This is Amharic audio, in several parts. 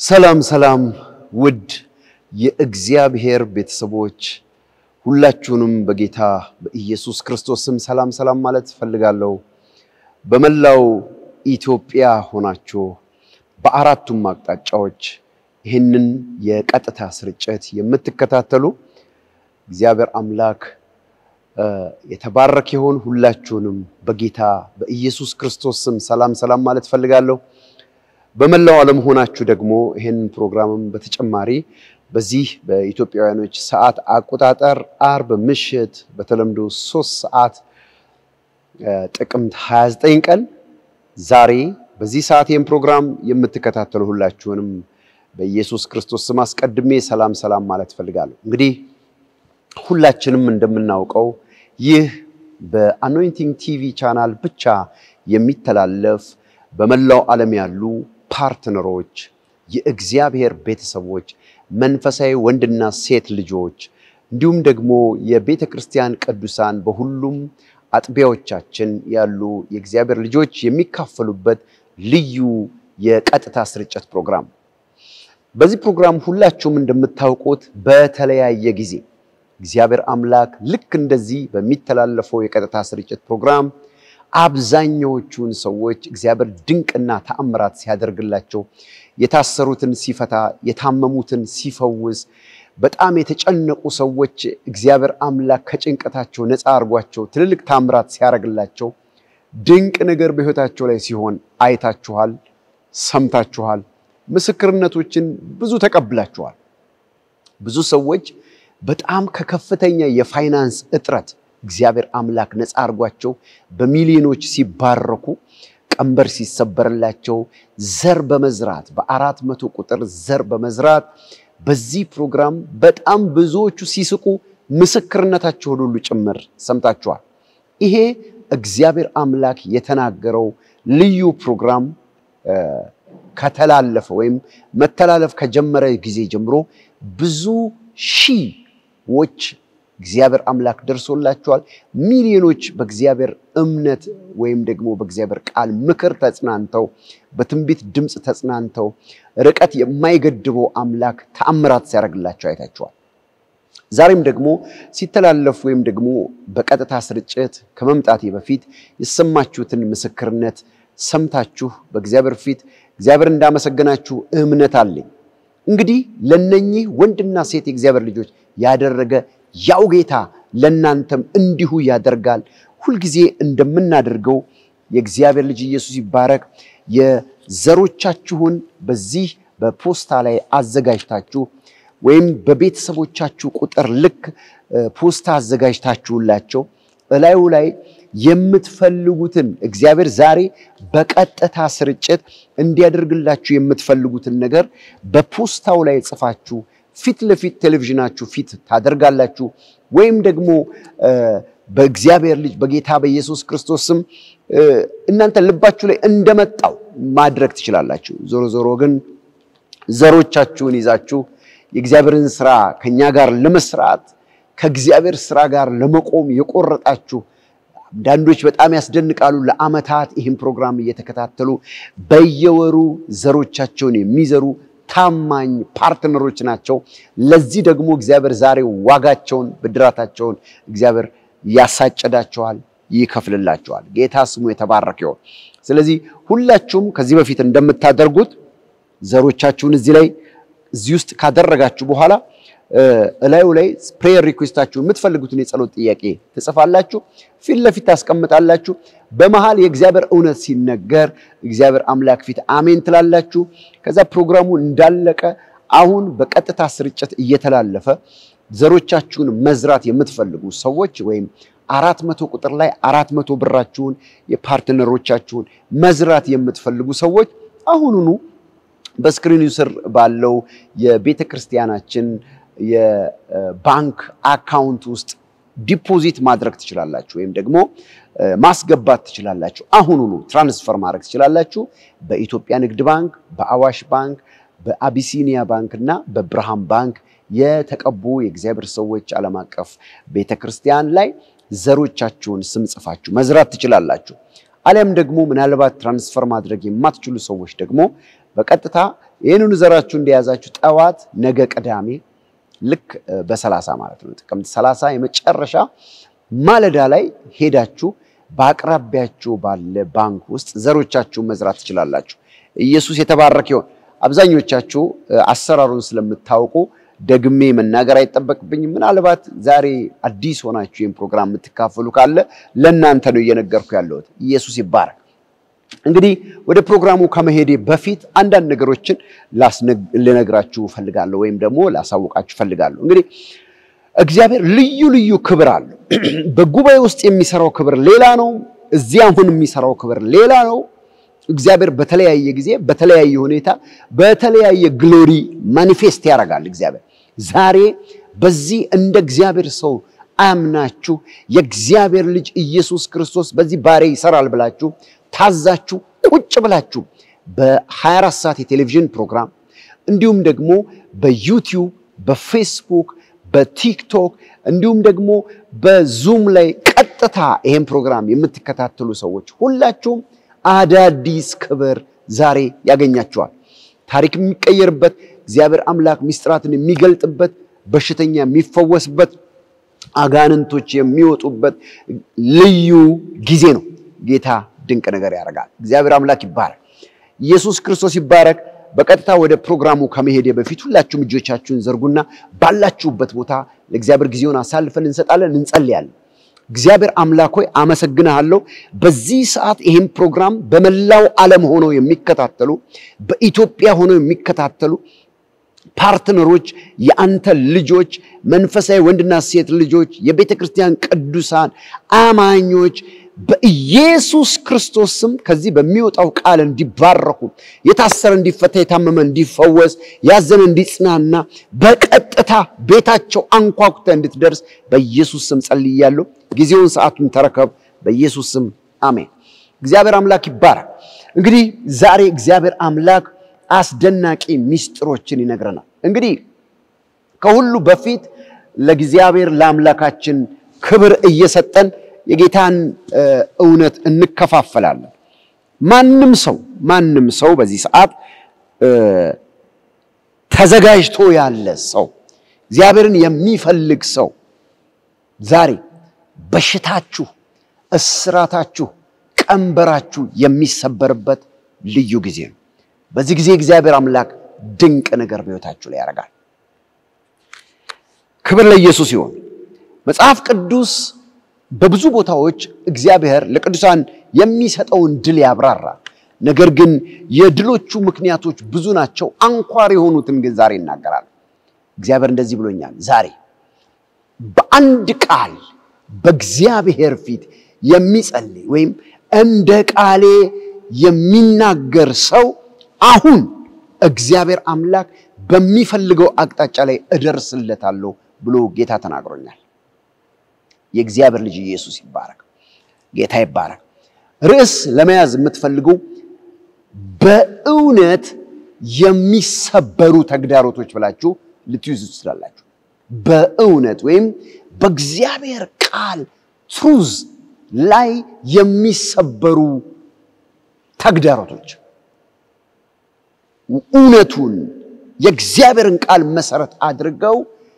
ሰላም ሰላም ውድ የእግዚአብሔር ቤተሰቦች ሁላችሁንም በጌታ በኢየሱስ ክርስቶስ ስም ሰላም ሰላም ማለት እፈልጋለሁ። በመላው ኢትዮጵያ ሆናችሁ በአራቱም አቅጣጫዎች ይህንን የቀጥታ ስርጭት የምትከታተሉ እግዚአብሔር አምላክ የተባረከ ይሁን። ሁላችሁንም በጌታ በኢየሱስ ክርስቶስ ስም ሰላም ሰላም ማለት እፈልጋለሁ። በመላው ዓለም ሆናችሁ ደግሞ ይህንን ፕሮግራምም በተጨማሪ በዚህ በኢትዮጵያውያኖች ሰዓት አቆጣጠር አርብ ምሽት በተለምዶ ሶስት ሰዓት ጥቅምት 29 ቀን ዛሬ በዚህ ሰዓት ይህን ፕሮግራም የምትከታተሉ ሁላችሁንም በኢየሱስ ክርስቶስ ስም አስቀድሜ ሰላም ሰላም ማለት እፈልጋለሁ። እንግዲህ ሁላችንም እንደምናውቀው ይህ በአኖይንቲንግ ቲቪ ቻናል ብቻ የሚተላለፍ በመላው ዓለም ያሉ ፓርትነሮች፣ የእግዚአብሔር ቤተሰቦች፣ መንፈሳዊ ወንድና ሴት ልጆች እንዲሁም ደግሞ የቤተ ክርስቲያን ቅዱሳን በሁሉም አጥቢያዎቻችን ያሉ የእግዚአብሔር ልጆች የሚካፈሉበት ልዩ የቀጥታ ስርጭት ፕሮግራም። በዚህ ፕሮግራም ሁላችሁም እንደምታውቁት በተለያየ ጊዜ እግዚአብሔር አምላክ ልክ እንደዚህ በሚተላለፈው የቀጥታ ስርጭት ፕሮግራም አብዛኛዎቹን ሰዎች እግዚአብሔር ድንቅና ተአምራት ሲያደርግላቸው፣ የታሰሩትን ሲፈታ፣ የታመሙትን ሲፈውስ፣ በጣም የተጨነቁ ሰዎች እግዚአብሔር አምላክ ከጭንቀታቸው ነፃ አድርጓቸው ትልልቅ ታምራት ሲያደርግላቸው፣ ድንቅ ነገር በሕይወታቸው ላይ ሲሆን አይታችኋል፣ ሰምታችኋል። ምስክርነቶችን ብዙ ተቀብላችኋል። ብዙ ሰዎች በጣም ከከፍተኛ የፋይናንስ እጥረት እግዚአብሔር አምላክ ነፃ አድርጓቸው በሚሊዮኖች ሲባረኩ ቀንበር ሲሰበርላቸው ዘር በመዝራት በአራት መቶ ቁጥር ዘር በመዝራት በዚህ ፕሮግራም በጣም ብዙዎቹ ሲስቁ ምስክርነታቸውን ሁሉ ጭምር ሰምታችኋል። ይሄ እግዚአብሔር አምላክ የተናገረው ልዩ ፕሮግራም ከተላለፈ ወይም መተላለፍ ከጀመረ ጊዜ ጀምሮ ብዙ ሺዎች እግዚአብሔር አምላክ ደርሶላቸዋል። ሚሊዮኖች በእግዚአብሔር እምነት ወይም ደግሞ በእግዚአብሔር ቃል ምክር ተጽናንተው በትንቢት ድምፅ ተጽናንተው ርቀት የማይገድበው አምላክ ተአምራት ሲያደርግላቸው አይታቸዋል። ዛሬም ደግሞ ሲተላለፍ ወይም ደግሞ በቀጥታ ስርጭት ከመምጣቴ በፊት የሰማችሁትን ምስክርነት ሰምታችሁ በእግዚአብሔር ፊት እግዚአብሔር እንዳመሰገናችሁ እምነት አለኝ። እንግዲህ ለነኚህ ወንድና ሴት የእግዚአብሔር ልጆች ያደረገ ያው ጌታ ለእናንተም እንዲሁ ያደርጋል። ሁልጊዜ እንደምናደርገው የእግዚአብሔር ልጅ ኢየሱስ ይባረክ። የዘሮቻችሁን በዚህ በፖስታ ላይ አዘጋጅታችሁ ወይም በቤተሰቦቻችሁ ቁጥር ልክ ፖስታ አዘጋጅታችሁላቸው እላዩ ላይ የምትፈልጉትን እግዚአብሔር ዛሬ በቀጥታ ስርጭት እንዲያደርግላችሁ የምትፈልጉትን ነገር በፖስታው ላይ ጽፋችሁ ፊት ለፊት ቴሌቪዥናችሁ ፊት ታደርጋላችሁ። ወይም ደግሞ በእግዚአብሔር ልጅ በጌታ በኢየሱስ ክርስቶስ ስም እናንተ ልባችሁ ላይ እንደመጣው ማድረግ ትችላላችሁ። ዞሮ ዞሮ ግን ዘሮቻችሁን ይዛችሁ የእግዚአብሔርን ስራ ከኛ ጋር ለመስራት ከእግዚአብሔር ስራ ጋር ለመቆም የቆረጣችሁ አንዳንዶች በጣም ያስደንቃሉ። ለዓመታት ይህን ፕሮግራም እየተከታተሉ በየወሩ ዘሮቻቸውን የሚዘሩ ታማኝ ፓርትነሮች ናቸው። ለዚህ ደግሞ እግዚአብሔር ዛሬ ዋጋቸውን ብድራታቸውን እግዚአብሔር ያሳጨዳቸዋል፣ ይከፍልላቸዋል። ጌታ ስሙ የተባረከ ይሁን። ስለዚህ ሁላችሁም ከዚህ በፊት እንደምታደርጉት ዘሮቻችሁን እዚህ ላይ እዚህ ውስጥ ካደረጋችሁ በኋላ እላዩ ላይ ፕሬየር ሪኩዌስታችሁ የምትፈልጉትን የጸሎት ጥያቄ ትጽፋላችሁ፣ ፊት ለፊት ታስቀምጣላችሁ። በመሃል የእግዚአብሔር እውነት ሲነገር እግዚአብሔር አምላክ ፊት አሜን ትላላችሁ። ከዛ ፕሮግራሙ እንዳለቀ አሁን በቀጥታ ስርጭት እየተላለፈ ዘሮቻችሁን መዝራት የምትፈልጉ ሰዎች ወይም አራት መቶ ቁጥር ላይ አራት መቶ ብራችሁን የፓርትነሮቻችሁን መዝራት የምትፈልጉ ሰዎች አሁኑኑ በስክሪኑ ስር ባለው የቤተ ክርስቲያናችን የባንክ አካውንት ውስጥ ዲፖዚት ማድረግ ትችላላችሁ፣ ወይም ደግሞ ማስገባት ትችላላችሁ። አሁኑኑ ትራንስፈር ማድረግ ትችላላችሁ። በኢትዮጵያ ንግድ ባንክ፣ በአዋሽ ባንክ፣ በአቢሲኒያ ባንክ እና በብርሃን ባንክ የተቀቡ የእግዚአብሔር ሰዎች ዓለም አቀፍ ቤተ ክርስቲያን ላይ ዘሮቻችሁን ስም ጽፋችሁ መዝራት ትችላላችሁ። አሊያም ደግሞ ምናልባት ትራንስፈር ማድረግ የማትችሉ ሰዎች ደግሞ በቀጥታ ይህንኑ ዘራችሁ እንደያዛችሁ ጠዋት ነገ ቅዳሜ ልክ በሰላሳ ማለት ነው ጥቅምት ሰላሳ የመጨረሻ ማለዳ ላይ ሄዳችሁ በአቅራቢያችሁ ባለ ባንክ ውስጥ ዘሮቻችሁን መዝራት ትችላላችሁ። ኢየሱስ የተባረከ ይሆን። አብዛኞቻችሁ አሰራሩን ስለምታውቁ ደግሜ መናገር አይጠበቅብኝም። ምናልባት ዛሬ አዲስ ሆናችሁ ይህን ፕሮግራም የምትካፈሉ ካለ ለእናንተ ነው እየነገርኩ ያለሁት። ኢየሱስ ይባረክ። እንግዲህ ወደ ፕሮግራሙ ከመሄዴ በፊት አንዳንድ ነገሮችን ልነግራችሁ ፈልጋለሁ፣ ወይም ደግሞ ላሳውቃችሁ ፈልጋለሁ። እንግዲህ እግዚአብሔር ልዩ ልዩ ክብር አለው። በጉባኤ ውስጥ የሚሰራው ክብር ሌላ ነው። እዚህ አሁን የሚሰራው ክብር ሌላ ነው። እግዚአብሔር በተለያየ ጊዜ በተለያየ ሁኔታ በተለያየ ግሎሪ ማኒፌስት ያደርጋል። እግዚአብሔር ዛሬ በዚህ እንደ እግዚአብሔር ሰው አምናችሁ የእግዚአብሔር ልጅ ኢየሱስ ክርስቶስ በዚህ ባሬ ይሰራል ብላችሁ ታዛችሁ ቁጭ ብላችሁ በ24 ሰዓት የቴሌቪዥን ፕሮግራም እንዲሁም ደግሞ በዩቲዩብ በፌስቡክ በቲክቶክ እንዲሁም ደግሞ በዙም ላይ ቀጥታ ይሄን ፕሮግራም የምትከታተሉ ሰዎች ሁላችሁም አዳዲስ ክብር ዛሬ ያገኛችኋል። ታሪክ የሚቀየርበት እግዚአብሔር አምላክ ምስጢራትን የሚገልጥበት በሽተኛ የሚፈወስበት አጋንንቶች የሚወጡበት ልዩ ጊዜ ነው። ጌታ ድንቅ ነገር ያደርጋል። እግዚአብሔር አምላክ ይባረክ። ኢየሱስ ክርስቶስ ይባረክ። በቀጥታ ወደ ፕሮግራሙ ከመሄድ በፊት ሁላችሁም እጆቻችሁን ዘርጉና ባላችሁበት ቦታ ለእግዚአብሔር ጊዜውን አሳልፈን እንሰጣለን፣ እንጸልያለን። እግዚአብሔር አምላክ ሆይ አመሰግንሃለሁ። በዚህ ሰዓት ይህን ፕሮግራም በመላው ዓለም ሆነው የሚከታተሉ በኢትዮጵያ ሆነው የሚከታተሉ ፓርትነሮች፣ የአንተ ልጆች፣ መንፈሳዊ ወንድና ሴት ልጆች፣ የቤተ ክርስቲያን ቅዱሳን አማኞች በኢየሱስ ክርስቶስ ስም ከዚህ በሚወጣው ቃል እንዲባረኩ፣ የታሰረ እንዲፈታ፣ የታመመ እንዲፈወስ፣ ያዘነ እንዲጽናና፣ በቀጥታ ቤታቸው አንኳኩተ እንድትደርስ በኢየሱስ ስም ጸልያለሁ። ጊዜውን ሰዓቱን ተረከብ። በኢየሱስ ስም አሜን። እግዚአብሔር አምላክ ይባረክ። እንግዲህ ዛሬ እግዚአብሔር አምላክ አስደናቂ ምስጢሮችን ይነግረናል። እንግዲህ ከሁሉ በፊት ለእግዚአብሔር ለአምላካችን ክብር እየሰጠን የጌታን እውነት እንከፋፈላለን። ማንም ሰው ማንም ሰው በዚህ ሰዓት ተዘጋጅቶ ያለ ሰው እግዚአብሔርን የሚፈልግ ሰው ዛሬ በሽታችሁ፣ እስራታችሁ፣ ቀንበራችሁ የሚሰበርበት ልዩ ጊዜ ነው። በዚህ ጊዜ እግዚአብሔር አምላክ ድንቅ ነገር በሕይወታችሁ ላይ ያደርጋል። ክብር ለኢየሱስ ይሆን። መጽሐፍ ቅዱስ በብዙ ቦታዎች እግዚአብሔር ለቅዱሳን የሚሰጠውን ድል ያብራራል። ነገር ግን የድሎቹ ምክንያቶች ብዙ ናቸው። አንኳር የሆኑትን ግን ዛሬ ይናገራል። እግዚአብሔር እንደዚህ ብሎኛል። ዛሬ በአንድ ቃል በእግዚአብሔር ፊት የሚጸልይ ወይም እንደ ቃሌ የሚናገር ሰው አሁን እግዚአብሔር አምላክ በሚፈልገው አቅጣጫ ላይ እደርስለታለሁ ብሎ ጌታ ተናግሮኛል። የእግዚአብሔር ልጅ ኢየሱስ ይባረክ። ጌታ ይባረክ። ርዕስ ለመያዝ የምትፈልገው በእውነት የሚሰበሩ ተግዳሮቶች ብላችሁ ልትይዙ ትችላላችሁ። በእውነት ወይም በእግዚአብሔር ቃል ትሩዝ ላይ የሚሰበሩ ተግዳሮቶች እውነቱን የእግዚአብሔርን ቃል መሰረት አድርገው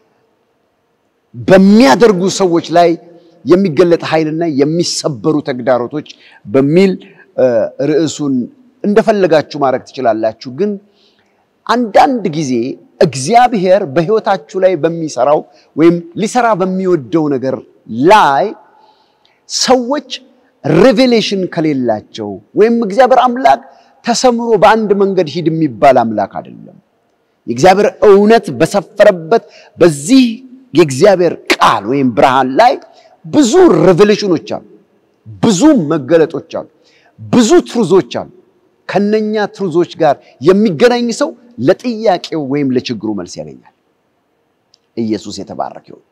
በሚያደርጉ ሰዎች ላይ የሚገለጥ ኃይልና የሚሰበሩ ተግዳሮቶች በሚል ርዕሱን እንደፈለጋችሁ ማድረግ ትችላላችሁ። ግን አንዳንድ ጊዜ እግዚአብሔር በሕይወታችሁ ላይ በሚሰራው ወይም ሊሰራ በሚወደው ነገር ላይ ሰዎች ሬቬሌሽን ከሌላቸው ወይም እግዚአብሔር አምላክ ተሰምሮ በአንድ መንገድ ሂድ የሚባል አምላክ አይደለም። የእግዚአብሔር እውነት በሰፈረበት በዚህ የእግዚአብሔር ቃል ወይም ብርሃን ላይ ብዙ ሬቬሌሽኖች አሉ፣ ብዙ መገለጦች አሉ፣ ብዙ ትሩዞች አሉ። ከነኛ ትሩዞች ጋር የሚገናኝ ሰው ለጥያቄው ወይም ለችግሩ መልስ ያገኛል። ኢየሱስ የተባረከ ይሁን።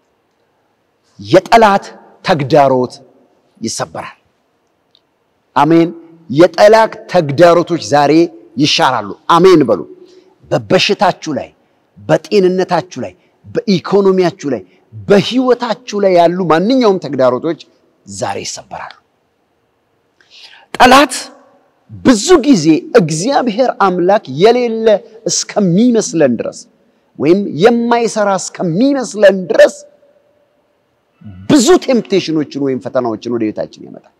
የጠላት ተግዳሮት ይሰበራል። አሜን። የጠላት ተግዳሮቶች ዛሬ ይሻራሉ። አሜን በሉ። በበሽታችሁ ላይ፣ በጤንነታችሁ ላይ፣ በኢኮኖሚያችሁ ላይ፣ በህይወታችሁ ላይ ያሉ ማንኛውም ተግዳሮቶች ዛሬ ይሰበራሉ። ጠላት ብዙ ጊዜ እግዚአብሔር አምላክ የሌለ እስከሚመስለን ድረስ ወይም የማይሰራ እስከሚመስለን ድረስ ብዙ ቴምፕቴሽኖችን ወይም ፈተናዎችን ወደ ቤታችን ያመጣል።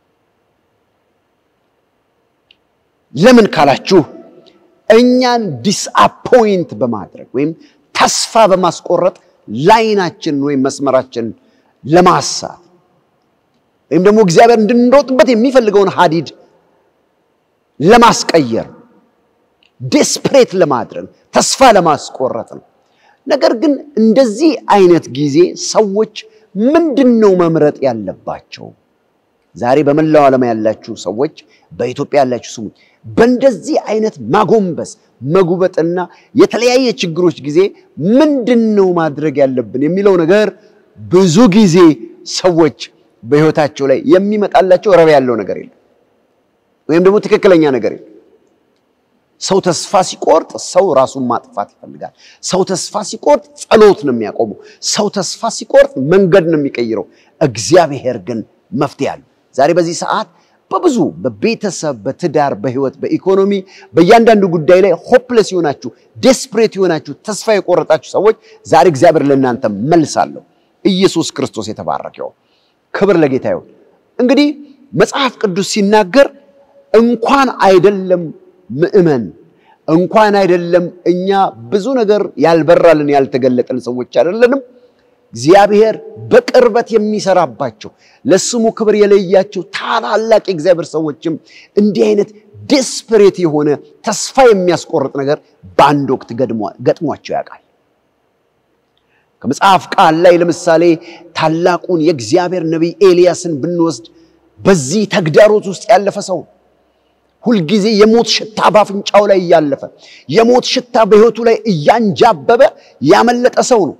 ለምን ካላችሁ እኛን ዲስአፖይንት በማድረግ ወይም ተስፋ በማስቆረጥ ላይናችን ወይም መስመራችን ለማሳት ወይም ደግሞ እግዚአብሔር እንድንሮጥበት የሚፈልገውን ሀዲድ ለማስቀየር ዴስፕሬት ለማድረግ ተስፋ ለማስቆረጥ ነው። ነገር ግን እንደዚህ አይነት ጊዜ ሰዎች ምንድን ነው መምረጥ ያለባቸው? ዛሬ በመላው ዓለም ያላችሁ ሰዎች፣ በኢትዮጵያ ያላችሁ ስሙኝ። በእንደዚህ አይነት ማጎንበስ መጉበጥና የተለያየ ችግሮች ጊዜ ምንድን ነው ማድረግ ያለብን የሚለው ነገር ብዙ ጊዜ ሰዎች በሕይወታቸው ላይ የሚመጣላቸው ረብ ያለው ነገር የለም፣ ወይም ደግሞ ትክክለኛ ነገር የለም። ሰው ተስፋ ሲቆርጥ ሰው ራሱን ማጥፋት ይፈልጋል። ሰው ተስፋ ሲቆርጥ ጸሎት ነው የሚያቆመው። ሰው ተስፋ ሲቆርጥ መንገድ ነው የሚቀይረው። እግዚአብሔር ግን መፍትሄ አለው። ዛሬ በዚህ ሰዓት በብዙ በቤተሰብ፣ በትዳር፣ በህይወት፣ በኢኮኖሚ በእያንዳንዱ ጉዳይ ላይ ሆፕለስ የሆናችሁ ዴስፕሬት የሆናችሁ ተስፋ የቆረጣችሁ ሰዎች ዛሬ እግዚአብሔር ለእናንተ መልስ አለው። ኢየሱስ ክርስቶስ የተባረከው ክብር ለጌታ ይሁን። እንግዲህ መጽሐፍ ቅዱስ ሲናገር እንኳን አይደለም ምእመን እንኳን አይደለም እኛ ብዙ ነገር ያልበራልን ያልተገለጠን ሰዎች አይደለንም። እግዚአብሔር በቅርበት የሚሰራባቸው ለስሙ ክብር የለያቸው ታላላቅ የእግዚአብሔር ሰዎችም እንዲህ አይነት ዴስፐሬት የሆነ ተስፋ የሚያስቆርጥ ነገር በአንድ ወቅት ገጥሟቸው ያውቃል። ከመጽሐፍ ቃል ላይ ለምሳሌ ታላቁን የእግዚአብሔር ነቢይ ኤልያስን ብንወስድ በዚህ ተግዳሮት ውስጥ ያለፈ ሰው ሁልጊዜ የሞት ሽታ በአፍንጫው ላይ እያለፈ የሞት ሽታ በሕይወቱ ላይ እያንጃበበ ያመለጠ ሰው ነው።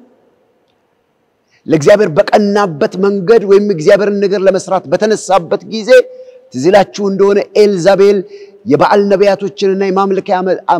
ለእግዚአብሔር በቀናበት መንገድ ወይም እግዚአብሔርን ነገር ለመስራት በተነሳበት ጊዜ ትዝ ይላችሁ እንደሆነ ኤልዛቤል የበዓል ነቢያቶችንና የማምለኪያ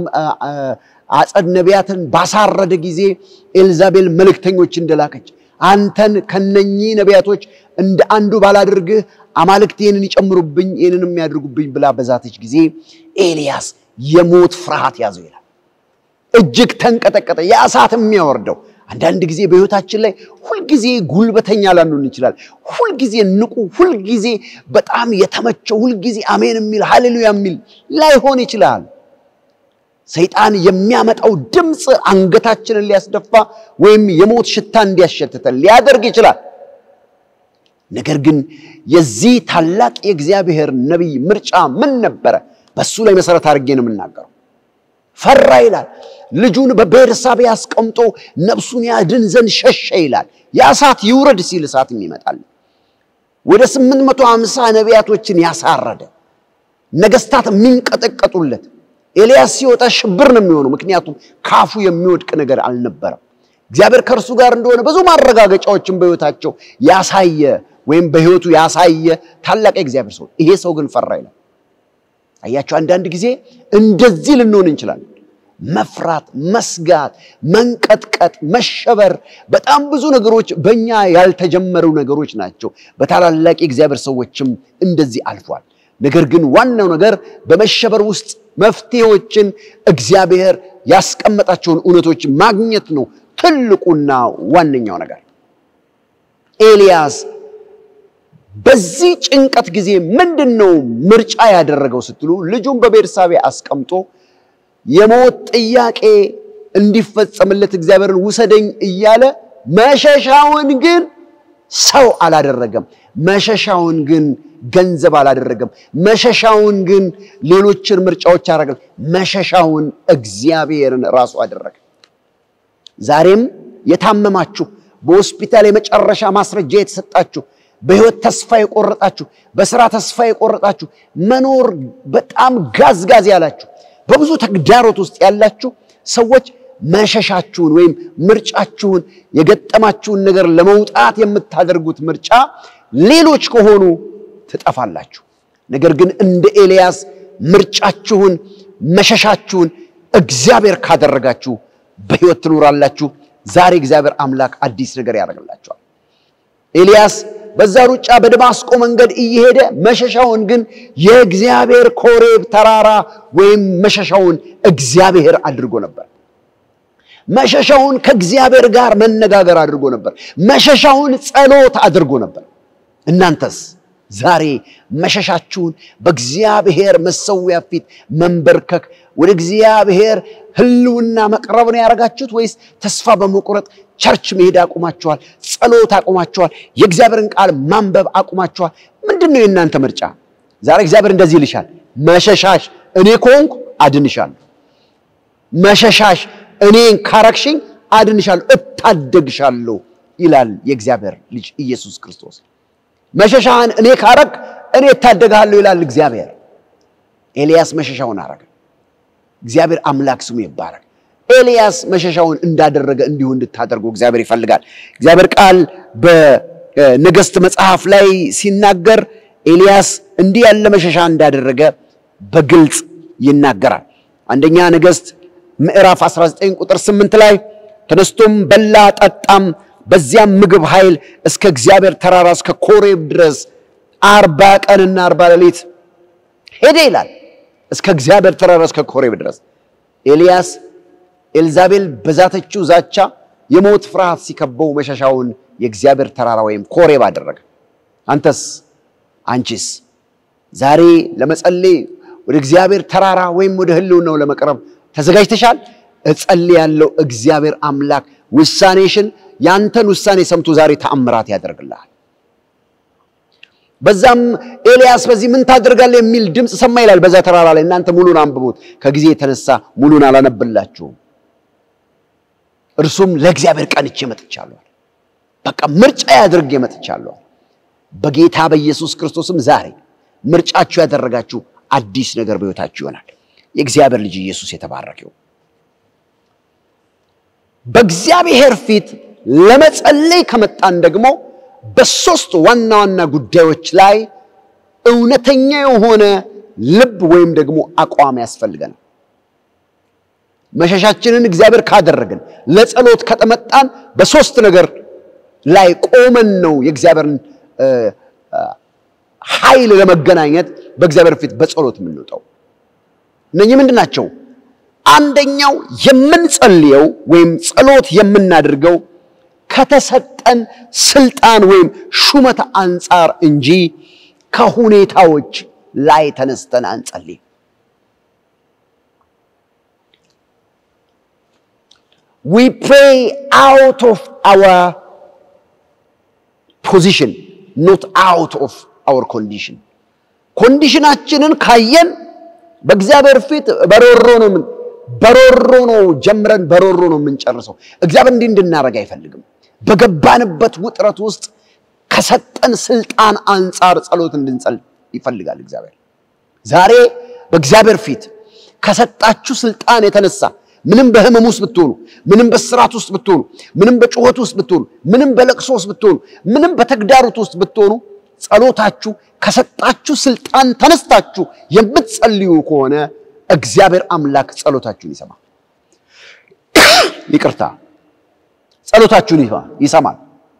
አጸድ ነቢያትን ባሳረደ ጊዜ ኤልዛቤል መልእክተኞች እንደላከች አንተን ከነኚህ ነቢያቶች እንደ አንዱ ባላድርግህ አማልክት ይህንን ይጨምሩብኝ ይህንን የሚያደርጉብኝ ብላ በዛተች ጊዜ ኤልያስ የሞት ፍርሃት ያዘው ይላል። እጅግ ተንቀጠቀጠ። የእሳት የሚያወርደው አንዳንድ ጊዜ በሕይወታችን ላይ ሁልጊዜ ጉልበተኛ ላንሆን እንችላል። ሁልጊዜ ንቁ፣ ሁልጊዜ በጣም የተመቸው፣ ሁልጊዜ አሜን የሚል ሃሌሉያ የሚል ላይሆን ይችላል። ሰይጣን የሚያመጣው ድምፅ አንገታችንን ሊያስደፋ ወይም የሞት ሽታ እንዲያሸትተን ሊያደርግ ይችላል። ነገር ግን የዚህ ታላቅ የእግዚአብሔር ነቢይ ምርጫ ምን ነበረ? በሱ ላይ መሰረት አድርጌ ነው የምናገረው። ፈራ ይላል። ልጁን በቤርሳቤ አስቀምጦ ነፍሱን ያድን ዘንድ ሸሸ ይላል። የእሳት ይውረድ ሲል እሳት ይመጣል። ወደ ስምንት መቶ ሃምሳ ነቢያቶችን ያሳረደ ነገስታት የሚንቀጠቀጡለት ኤልያስ ሲወጣ ሽብር ነው የሚሆነው። ምክንያቱም ካፉ የሚወድቅ ነገር አልነበረም። እግዚአብሔር ከእርሱ ጋር እንደሆነ ብዙ ማረጋገጫዎችን በሕይወታቸው ያሳየ ወይም በሕይወቱ ያሳየ ታላቅ የእግዚአብሔር ሰው። ይሄ ሰው ግን ፈራ ይላል። አያቸው። አንዳንድ ጊዜ እንደዚህ ልንሆን እንችላለን። መፍራት፣ መስጋት፣ መንቀጥቀጥ፣ መሸበር፣ በጣም ብዙ ነገሮች በእኛ ያልተጀመሩ ነገሮች ናቸው። በታላላቅ የእግዚአብሔር ሰዎችም እንደዚህ አልፏል። ነገር ግን ዋናው ነገር በመሸበር ውስጥ መፍትሄዎችን እግዚአብሔር ያስቀመጣቸውን እውነቶች ማግኘት ነው ትልቁና ዋነኛው ነገር። ኤልያስ በዚህ ጭንቀት ጊዜ ምንድን ነው ምርጫ ያደረገው ስትሉ ልጁን በቤርሳቤ አስቀምጦ የሞት ጥያቄ እንዲፈጸምለት እግዚአብሔርን ውሰደኝ እያለ መሸሻውን ግን ሰው አላደረገም። መሸሻውን ግን ገንዘብ አላደረገም። መሸሻውን ግን ሌሎችን ምርጫዎች አደረገ። መሸሻውን እግዚአብሔርን ራሱ አደረገ። ዛሬም የታመማችሁ በሆስፒታል የመጨረሻ ማስረጃ የተሰጣችሁ በሕይወት ተስፋ የቆረጣችሁ በስራ ተስፋ የቆረጣችሁ መኖር በጣም ጋዝጋዝ ያላችሁ በብዙ ተግዳሮት ውስጥ ያላችሁ ሰዎች መሸሻችሁን ወይም ምርጫችሁን የገጠማችሁን ነገር ለመውጣት የምታደርጉት ምርጫ ሌሎች ከሆኑ ትጠፋላችሁ። ነገር ግን እንደ ኤልያስ ምርጫችሁን መሸሻችሁን እግዚአብሔር ካደረጋችሁ በሕይወት ትኖራላችሁ። ዛሬ እግዚአብሔር አምላክ አዲስ ነገር ያደርግላችኋል። ኤልያስ በዛ ሩጫ በደማስቆ መንገድ እየሄደ መሸሻውን ግን የእግዚአብሔር ኮሬብ ተራራ ወይም መሸሻውን እግዚአብሔር አድርጎ ነበር። መሸሻውን ከእግዚአብሔር ጋር መነጋገር አድርጎ ነበር። መሸሻውን ጸሎት አድርጎ ነበር። እናንተስ ዛሬ መሸሻችሁን በእግዚአብሔር መሰዊያ ፊት መንበርከክ ወደ እግዚአብሔር ሕልውና መቅረብ ነው ያደረጋችሁት ወይስ ተስፋ በመቁረጥ ቸርች መሄድ አቁማችኋል? ጸሎት አቁማችኋል? የእግዚአብሔርን ቃል ማንበብ አቁማችኋል? ምንድን ነው የእናንተ ምርጫ? ዛሬ እግዚአብሔር እንደዚህ ይልሻል፣ መሸሻሽ እኔ ከሆንኩ አድንሻለሁ። መሸሻሽ እኔን ካረክሽኝ አድንሻለሁ፣ እታደግሻለሁ ይላል የእግዚአብሔር ልጅ ኢየሱስ ክርስቶስ። መሸሻህን እኔ ካረግ እኔ እታደግሃለሁ ይላል እግዚአብሔር። ኤልያስ መሸሻውን አረገ። እግዚአብሔር አምላክ ስሙ ይባረክ። ኤልያስ መሸሻውን እንዳደረገ እንዲሁ እንድታደርጉ እግዚአብሔር ይፈልጋል። እግዚአብሔር ቃል በነገሥት መጽሐፍ ላይ ሲናገር ኤልያስ እንዲህ ያለ መሸሻ እንዳደረገ በግልጽ ይናገራል። አንደኛ ነገሥት ምዕራፍ 19 ቁጥር 8 ላይ ተነስቶም በላ ጠጣም፣ በዚያም ምግብ ኃይል እስከ እግዚአብሔር ተራራ እስከ ኮሬብ ድረስ አርባ ቀንና አርባ ሌሊት ሄደ ይላል። እስከ እግዚአብሔር ተራራ እስከ ኮሬብ ድረስ ኤልያስ ኤልዛቤል በዛተችው ዛቻ የሞት ፍርሃት ሲከበው መሸሻውን የእግዚአብሔር ተራራ ወይም ኮሬብ አደረገ። አንተስ አንቺስ ዛሬ ለመጸለይ ወደ እግዚአብሔር ተራራ ወይም ወደ ሕልውናው ለመቅረብ ተዘጋጅተሻል? እጸልያለሁ። እግዚአብሔር አምላክ ውሳኔሽን ያንተን ውሳኔ ሰምቶ ዛሬ ተአምራት ያደርግልሃል። በዛም ኤልያስ በዚህ ምን ታደርጋለህ የሚል ድምፅ ሰማ ይላል። በዛ ተራራ ላይ እናንተ ሙሉን አንብቡት። ከጊዜ የተነሳ ሙሉን አላነብላችሁም። እርሱም ለእግዚአብሔር ቀንቼ መጥቻለሁ። በቃ ምርጫ ያድርጌ መጥቻለሁ። በጌታ በኢየሱስ ክርስቶስም ዛሬ ምርጫችሁ ያደረጋችሁ አዲስ ነገር በሕይወታችሁ ይሆናል። የእግዚአብሔር ልጅ ኢየሱስ የተባረከው። በእግዚአብሔር ፊት ለመጸለይ ከመጣን ደግሞ በሶስት ዋና ዋና ጉዳዮች ላይ እውነተኛ የሆነ ልብ ወይም ደግሞ አቋም ያስፈልገናል። መሸሻችንን እግዚአብሔር ካደረግን ለጸሎት ከጠመጣን በሶስት ነገር ላይ ቆመን ነው የእግዚአብሔርን ኃይል ለመገናኘት በእግዚአብሔር ፊት በጸሎት የምንወጣው። እነኚህ ምንድን ናቸው? አንደኛው የምንጸልየው ወይም ጸሎት የምናደርገው ከተሰጠን ስልጣን ወይም ሹመት አንጻር እንጂ ከሁኔታዎች ላይ ተነስተን አንጸልይ። we pray out of our position not out of our condition ኮንዲሽናችንን ካየን በእግዚአብሔር ፊት በሮሮ ነው ምን በሮሮ ነው ጀምረን በሮሮ ነው የምንጨርሰው። እግዚአብሔር እንዲህ እንድናደርግ አይፈልግም። በገባንበት ውጥረት ውስጥ ከሰጠን ስልጣን አንጻር ጸሎት እንድንጸል ይፈልጋል እግዚአብሔር። ዛሬ በእግዚአብሔር ፊት ከሰጣችሁ ስልጣን የተነሳ ምንም በህመም ውስጥ ብትሆኑ፣ ምንም በስራት ውስጥ ብትሆኑ፣ ምንም በጩኸት ውስጥ ብትሆኑ፣ ምንም በለቅሶ ውስጥ ብትሆኑ፣ ምንም በተግዳሮት ውስጥ ብትሆኑ ጸሎታችሁ ከሰጣችሁ ስልጣን ተነስታችሁ የምትጸልዩ ከሆነ እግዚአብሔር አምላክ ጸሎታችሁን ይሰማል። ይቅርታ፣ ጸሎታችሁን ይሰማል።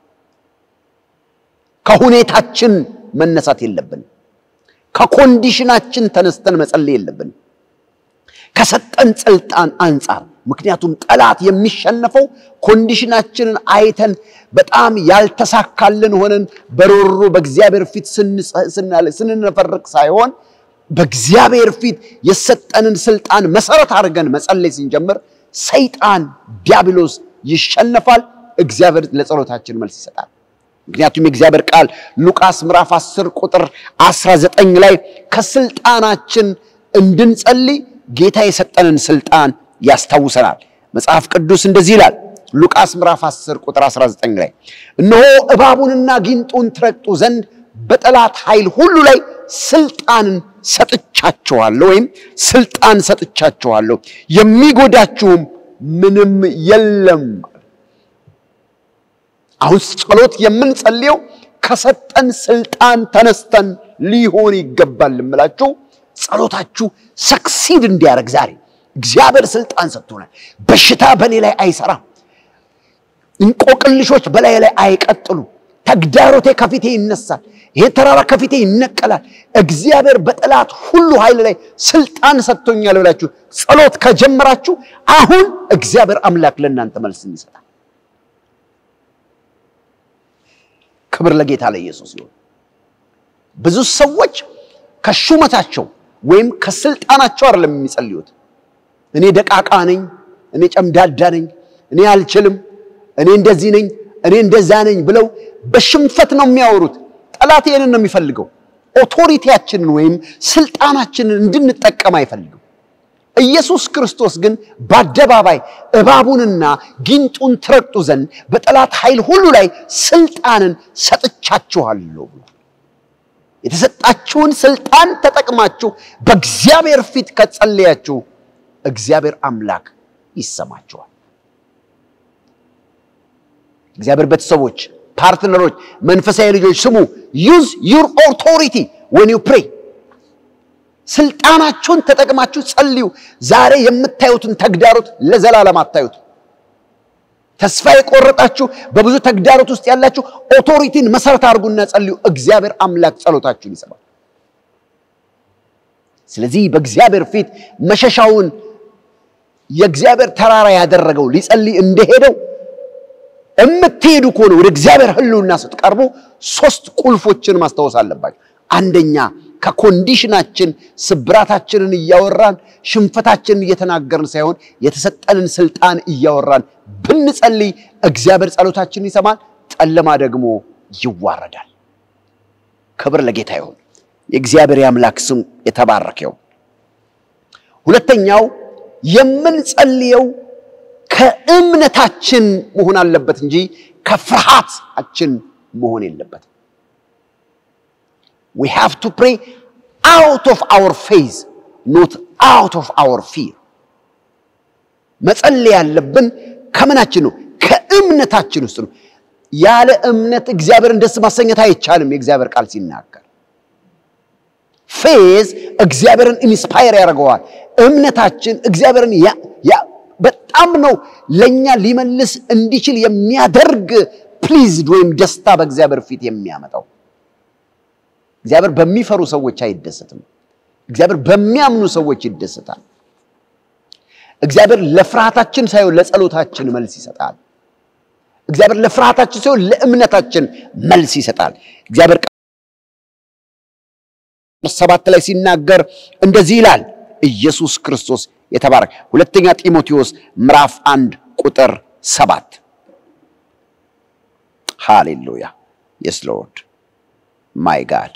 ከሁኔታችን መነሳት የለብን። ከኮንዲሽናችን ተነስተን መጸለይ የለብን። ከሰጠን ስልጣን አንጻር ምክንያቱም ጠላት የሚሸነፈው ኮንዲሽናችንን አይተን በጣም ያልተሳካልን ሆነን በሮሮ በእግዚአብሔር ፊት ስንነፈርቅ ሳይሆን በእግዚአብሔር ፊት የሰጠንን ስልጣን መሰረት አድርገን መጸለይ ስንጀምር ሰይጣን ዲያብሎስ ይሸነፋል። እግዚአብሔር ለጸሎታችን መልስ ይሰጣል። ምክንያቱም የእግዚአብሔር ቃል ሉቃስ ምዕራፍ 10 ቁጥር 19 ላይ ከስልጣናችን እንድንጸልይ ጌታ የሰጠንን ስልጣን ያስታውሰናል። መጽሐፍ ቅዱስ እንደዚህ ይላል። ሉቃስ ምዕራፍ 10 ቁጥር 19 ላይ እነሆ እባቡንና ጊንጡን ትረግጡ ዘንድ በጠላት ኃይል ሁሉ ላይ ስልጣንን ሰጥቻችኋለሁ፣ ወይም ስልጣን ሰጥቻችኋለሁ፣ የሚጎዳችሁም ምንም የለም። አሁን ጸሎት የምንጸልየው ከሰጠን ስልጣን ተነስተን ሊሆን ይገባል እምላችሁ ጸሎታችሁ ሰክሲድ እንዲያደርግ ዛሬ እግዚአብሔር ስልጣን ሰጥቶናል። በሽታ በእኔ ላይ አይሰራም። እንቆቅልሾች በላይ ላይ አይቀጥሉ። ተግዳሮቴ ከፊቴ ይነሳል። ይሄ ተራራ ከፊቴ ይነቀላል። እግዚአብሔር በጠላት ሁሉ ኃይል ላይ ስልጣን ሰጥቶኛል ብላችሁ ጸሎት ከጀመራችሁ አሁን እግዚአብሔር አምላክ ለእናንተ መልስን ይሰጣል። ክብር ለጌታ ለኢየሱስ ይሁን። ብዙ ሰዎች ከሹመታቸው ወይም ከስልጣናቸው አይደለም የሚጸልዩት። እኔ ደቃቃ ነኝ፣ እኔ ጨምዳዳ ነኝ፣ እኔ አልችልም፣ እኔ እንደዚህ ነኝ፣ እኔ እንደዛ ነኝ ብለው በሽንፈት ነው የሚያወሩት። ጠላት ይህንን ነው የሚፈልገው። ኦቶሪቲያችንን ወይም ስልጣናችንን እንድንጠቀም አይፈልግም። ኢየሱስ ክርስቶስ ግን በአደባባይ እባቡንና ጊንጡን ትረግጡ ዘንድ በጠላት ኃይል ሁሉ ላይ ስልጣንን ሰጥቻችኋለሁ ብሎ የተሰጣችሁን ስልጣን ተጠቅማችሁ በእግዚአብሔር ፊት ከጸለያችሁ እግዚአብሔር አምላክ ይሰማችኋል። እግዚአብሔር ቤተሰቦች፣ ፓርትነሮች፣ መንፈሳዊ ልጆች ስሙ። ዩዝ ዩር ኦቶሪቲ ወን ዩ ፕሬይ። ስልጣናችሁን ተጠቅማችሁ ጸልዩ። ዛሬ የምታዩትን ተግዳሮት ለዘላለም አታዩት። ተስፋ የቆረጣችሁ በብዙ ተግዳሮት ውስጥ ያላችሁ ኦቶሪቲን መሰረት አድርጉና ጸልዩ። እግዚአብሔር አምላክ ጸሎታችሁን ይሰማል። ስለዚህ በእግዚአብሔር ፊት መሸሻውን የእግዚአብሔር ተራራ ያደረገው ሊጸልይ እንደሄደው የምትሄዱ ከሆነ ወደ እግዚአብሔር ሕልውና ስትቀርቡ ሶስት ቁልፎችን ማስታወስ አለባቸው። አንደኛ ከኮንዲሽናችን ስብራታችንን እያወራን ሽንፈታችንን እየተናገርን ሳይሆን የተሰጠንን ስልጣን እያወራን ብንጸልይ እግዚአብሔር ጸሎታችንን ይሰማል፣ ጨለማ ደግሞ ይዋረዳል። ክብር ለጌታ ይሁን። የእግዚአብሔር የአምላክ ስም የተባረከው። ሁለተኛው የምንጸልየው ከእምነታችን መሆን አለበት እንጂ ከፍርሃታችን መሆን የለበትም። we have to pray out of our faith not out of our fear መጸለይ ያለብን ከምናችን ነው ከእምነታችን ውስጥ ነው ያለ እምነት እግዚአብሔርን ደስ ማሰኘት አይቻልም የእግዚአብሔር ቃል ሲናገር ፌዝ እግዚአብሔርን ኢንስፓየር ያደርገዋል እምነታችን እግዚአብሔርን በጣም ነው ለእኛ ሊመልስ እንዲችል የሚያደርግ ፕሊዝድ ወይም ደስታ በእግዚአብሔር ፊት የሚያመጣው እግዚአብሔር በሚፈሩ ሰዎች አይደሰትም። እግዚአብሔር በሚያምኑ ሰዎች ይደሰታል። እግዚአብሔር ለፍርሃታችን ሳይሆን ለጸሎታችን መልስ ይሰጣል። እግዚአብሔር ለፍርሃታችን ሳይሆን ለእምነታችን መልስ ይሰጣል። እግዚአብሔር ሰባት ላይ ሲናገር እንደዚህ ይላል። ኢየሱስ ክርስቶስ የተባረከ ሁለተኛ ጢሞቴዎስ ምዕራፍ አንድ ቁጥር ሰባት ሃሌሉያ የስ ሎርድ ማይ ጋድ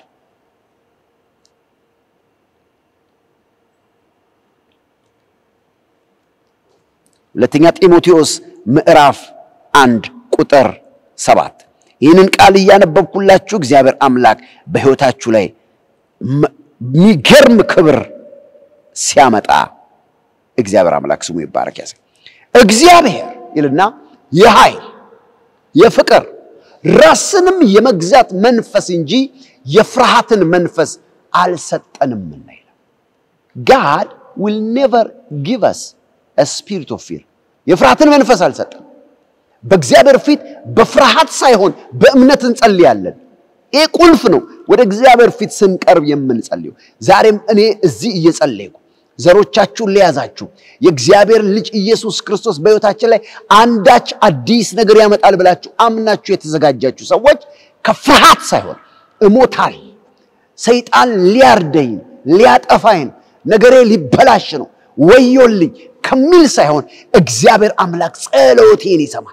ሁለተኛ ጢሞቴዎስ ምዕራፍ አንድ ቁጥር ሰባት ይህንን ቃል እያነበብኩላችሁ እግዚአብሔር አምላክ በሕይወታችሁ ላይ የሚገርም ክብር ሲያመጣ እግዚአብሔር አምላክ ስሙ ይባረክ። ያዘ እግዚአብሔር ይልና የኃይል የፍቅር ራስንም የመግዛት መንፈስ እንጂ የፍርሃትን መንፈስ አልሰጠንምና ይላል። ጋድ ዊል ኔቨር ጊቭ አስ ስፒሪት ኦፍ ፊር የፍርሃትን መንፈስ አልሰጠን። በእግዚአብሔር ፊት በፍርሃት ሳይሆን በእምነት እንጸልያለን። ይሄ ቁልፍ ነው። ወደ እግዚአብሔር ፊት ስንቀርብ የምንጸልየው። ዛሬም እኔ እዚህ እየጸለይኩ ዘሮቻችሁን ለያዛችሁ የእግዚአብሔር ልጅ ኢየሱስ ክርስቶስ በሕይወታችን ላይ አንዳች አዲስ ነገር ያመጣል ብላችሁ አምናችሁ የተዘጋጃችሁ ሰዎች ከፍርሃት ሳይሆን እሞታል፣ ሰይጣን ሊያርደኝ ሊያጠፋኝ፣ ነገሬ ሊበላሽ ነው፣ ወዮልኝ ከሚል ሳይሆን እግዚአብሔር አምላክ ጸሎቴን ይሰማል።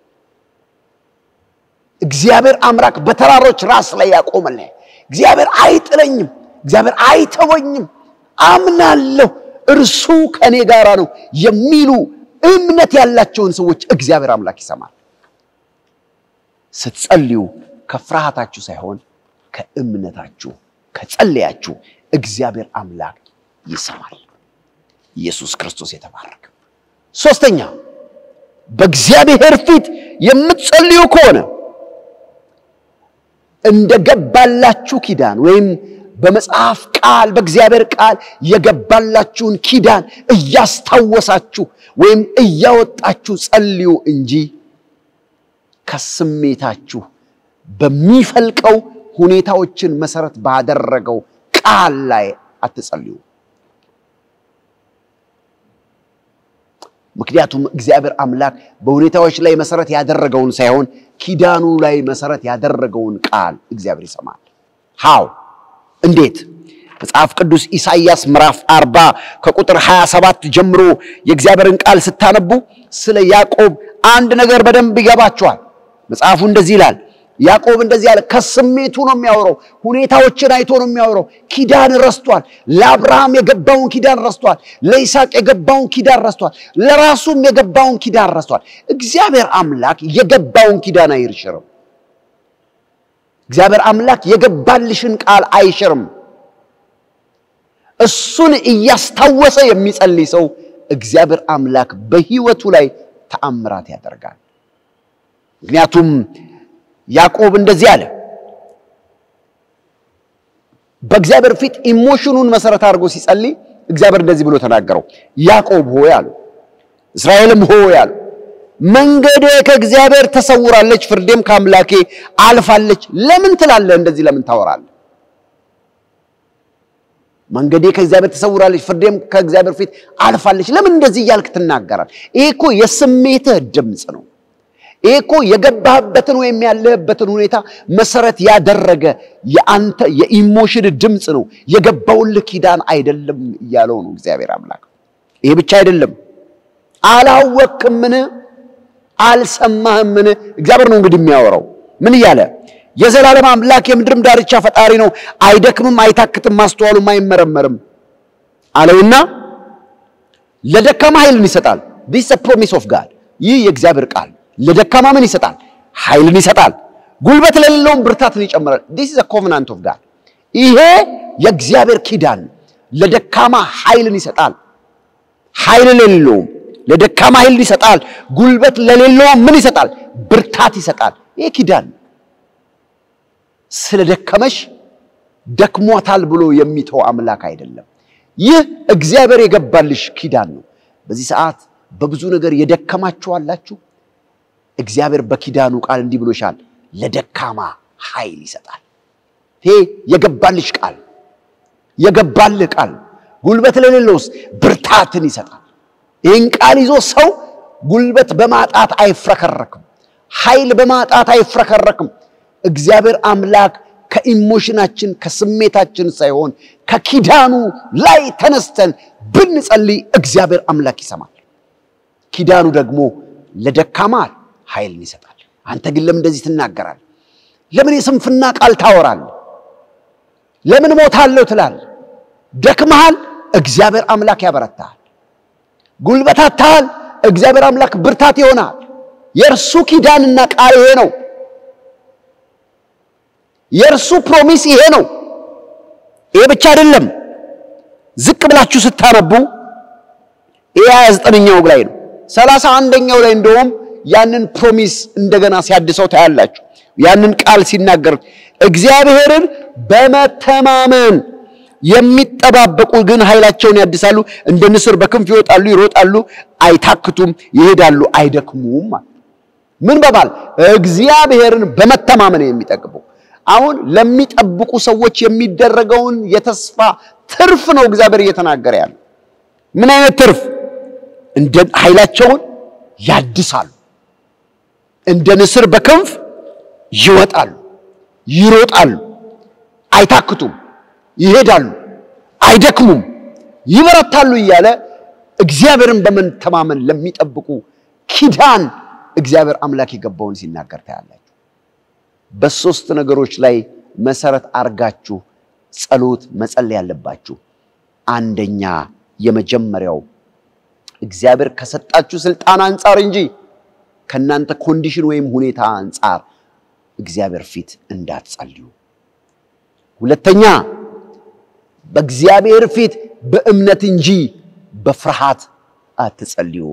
እግዚአብሔር አምላክ በተራሮች ራስ ላይ ያቆመልኝ። እግዚአብሔር አይጥለኝም፣ እግዚአብሔር አይተወኝም፣ አምናለሁ፣ እርሱ ከእኔ ጋር ነው የሚሉ እምነት ያላቸውን ሰዎች እግዚአብሔር አምላክ ይሰማል። ስትጸልዩ ከፍርሃታችሁ ሳይሆን ከእምነታችሁ ከጸለያችሁ እግዚአብሔር አምላክ ይሰማል። ኢየሱስ ክርስቶስ የተባረከ። ሶስተኛ በእግዚአብሔር ፊት የምትጸልዩ ከሆነ እንደገባላችሁ ኪዳን ወይም በመጽሐፍ ቃል በእግዚአብሔር ቃል የገባላችሁን ኪዳን እያስታወሳችሁ ወይም እያወጣችሁ ጸልዩ እንጂ ከስሜታችሁ በሚፈልቀው ሁኔታዎችን መሰረት ባደረገው ቃል ላይ አትጸልዩ። ምክንያቱም እግዚአብሔር አምላክ በሁኔታዎች ላይ መሰረት ያደረገውን ሳይሆን ኪዳኑ ላይ መሰረት ያደረገውን ቃል እግዚአብሔር ይሰማል። ሃው እንዴት? መጽሐፍ ቅዱስ ኢሳይያስ ምዕራፍ 40 ከቁጥር 27 ጀምሮ የእግዚአብሔርን ቃል ስታነቡ ስለ ያዕቆብ አንድ ነገር በደንብ ይገባቸዋል። መጽሐፉ እንደዚህ ይላል። ያዕቆብ እንደዚህ ያለ ከስሜቱ ነው የሚያወራው። ሁኔታዎችን አይቶ ነው የሚያወራው። ኪዳን ረስቷል። ለአብርሃም የገባውን ኪዳን ረስቷል። ለይስሐቅ የገባውን ኪዳን ረስቷል። ለራሱም የገባውን ኪዳን ረስቷል። እግዚአብሔር አምላክ የገባውን ኪዳን አይሽርም። እግዚአብሔር አምላክ የገባልሽን ቃል አይሽርም። እሱን እያስታወሰ የሚጸልይ ሰው እግዚአብሔር አምላክ በሕይወቱ ላይ ተአምራት ያደርጋል። ምክንያቱም ያዕቆብ እንደዚህ አለ። በእግዚአብሔር ፊት ኢሞሽኑን መሰረት አድርጎ ሲጸልይ እግዚአብሔር እንደዚህ ብሎ ተናገረው። ያዕቆብ ሆይ አሉ፣ እስራኤልም ሆይ አሉ፣ መንገዴ ከእግዚአብሔር ተሰውራለች፣ ፍርዴም ከአምላኬ አልፋለች። ለምን ትላለህ? እንደዚህ ለምን ታወራለህ? መንገዴ ከእግዚአብሔር ተሰውራለች፣ ፍርዴም ከእግዚአብሔር ፊት አልፋለች። ለምን እንደዚህ እያልክ ትናገራል? ይሄ እኮ የስሜትህ ድምፅ ነው። ይሄ እኮ የገባህበትን ወይም ያለህበትን ሁኔታ መሰረት ያደረገ የአንተ የኢሞሽን ድምፅ ነው። የገባውልህ ኪዳን አይደለም እያለው ነው እግዚአብሔር አምላክ። ይሄ ብቻ አይደለም። አላወቅምን? አልሰማህምን? እግዚአብሔር ነው እንግዲህ የሚያወራው። ምን እያለ የዘላለም አምላክ የምድርም ዳርቻ ፈጣሪ ነው፣ አይደክምም፣ አይታክትም፣ ማስተዋሉም አይመረመርም አለውና ለደካማ ኃይልን ይሰጣል። ዲስ ፕሮሚስ ኦፍ ጋድ ይህ የእግዚአብሔር ቃል ለደካማ ምን ይሰጣል? ኃይልን ይሰጣል። ጉልበት ለሌለውም ብርታትን ይጨምራል። ዲስ ኢዝ ኮቨናንት ኦፍ ጋድ ይሄ የእግዚአብሔር ኪዳን ለደካማ ኃይልን ይሰጣል። ኃይል ለሌለውም ለደካማ ኃይልን ይሰጣል። ጉልበት ለሌለውም ምን ይሰጣል? ብርታት ይሰጣል። ይሄ ኪዳን ስለ ደከመሽ ደክሟታል ብሎ የሚተው አምላክ አይደለም። ይህ እግዚአብሔር የገባልሽ ኪዳን ነው። በዚህ ሰዓት በብዙ ነገር የደከማችሁ አላችሁ። እግዚአብሔር በኪዳኑ ቃል እንዲህ ብሎሻል፣ ለደካማ ኃይል ይሰጣል። ይሄ የገባልሽ ቃል የገባልህ ቃል ጉልበት ለሌለውስ ብርታትን ይሰጣል። ይህን ቃል ይዞ ሰው ጉልበት በማጣት አይፍረከረክም፣ ኃይል በማጣት አይፍረከረክም። እግዚአብሔር አምላክ ከኢሞሽናችን ከስሜታችን ሳይሆን ከኪዳኑ ላይ ተነስተን ብንጸልይ እግዚአብሔር አምላክ ይሰማል። ኪዳኑ ደግሞ ለደካማ ኃይልን ይሰጣል። አንተ ግን ለምን እንደዚህ ትናገራለህ? ለምን የስንፍና ቃል ታወራለህ? ለምን ሞታለሁ ትላለህ? ደክመሃል፣ እግዚአብሔር አምላክ ያበረታሃል። ጉልበታታሃል፣ እግዚአብሔር አምላክ ብርታት ይሆናል። የእርሱ ኪዳንና ቃል ይሄ ነው። የእርሱ ፕሮሚስ ይሄ ነው። ይሄ ብቻ አይደለም። ዝቅ ብላችሁ ስታነቡ ይሄ ሃያ ዘጠነኛው ላይ ነው። ሰላሳ አንደኛው ላይ እንደውም ያንን ፕሮሚስ እንደገና ሲያድሰው ታያላችሁ። ያንን ቃል ሲናገር እግዚአብሔርን በመተማመን የሚጠባበቁ ግን ኃይላቸውን ያድሳሉ፣ እንደ ንስር በክንፍ ይወጣሉ፣ ይሮጣሉ፣ አይታክቱም፣ ይሄዳሉ፣ አይደክሙም። ምን በማል እግዚአብሔርን በመተማመን የሚጠብቁ አሁን ለሚጠብቁ ሰዎች የሚደረገውን የተስፋ ትርፍ ነው እግዚአብሔር እየተናገረ ያለ። ምን አይነት ትርፍ? እንደ ኃይላቸውን ያድሳሉ፣ እንደ ንስር በክንፍ ይወጣሉ፣ ይሮጣሉ፣ አይታክቱም፣ ይሄዳሉ፣ አይደክሙም፣ ይበረታሉ እያለ እግዚአብሔርን በመተማመን ለሚጠብቁ ኪዳን እግዚአብሔር አምላክ የገባውን ሲናገር ታያላችሁ። በሶስት ነገሮች ላይ መሰረት አርጋችሁ ጸሎት መጸለይ ያለባችሁ። አንደኛ የመጀመሪያው እግዚአብሔር ከሰጣችሁ ስልጣን አንጻር እንጂ ከእናንተ ኮንዲሽን ወይም ሁኔታ አንጻር እግዚአብሔር ፊት እንዳትጸልዩ። ሁለተኛ በእግዚአብሔር ፊት በእምነት እንጂ በፍርሃት አትጸልዩ።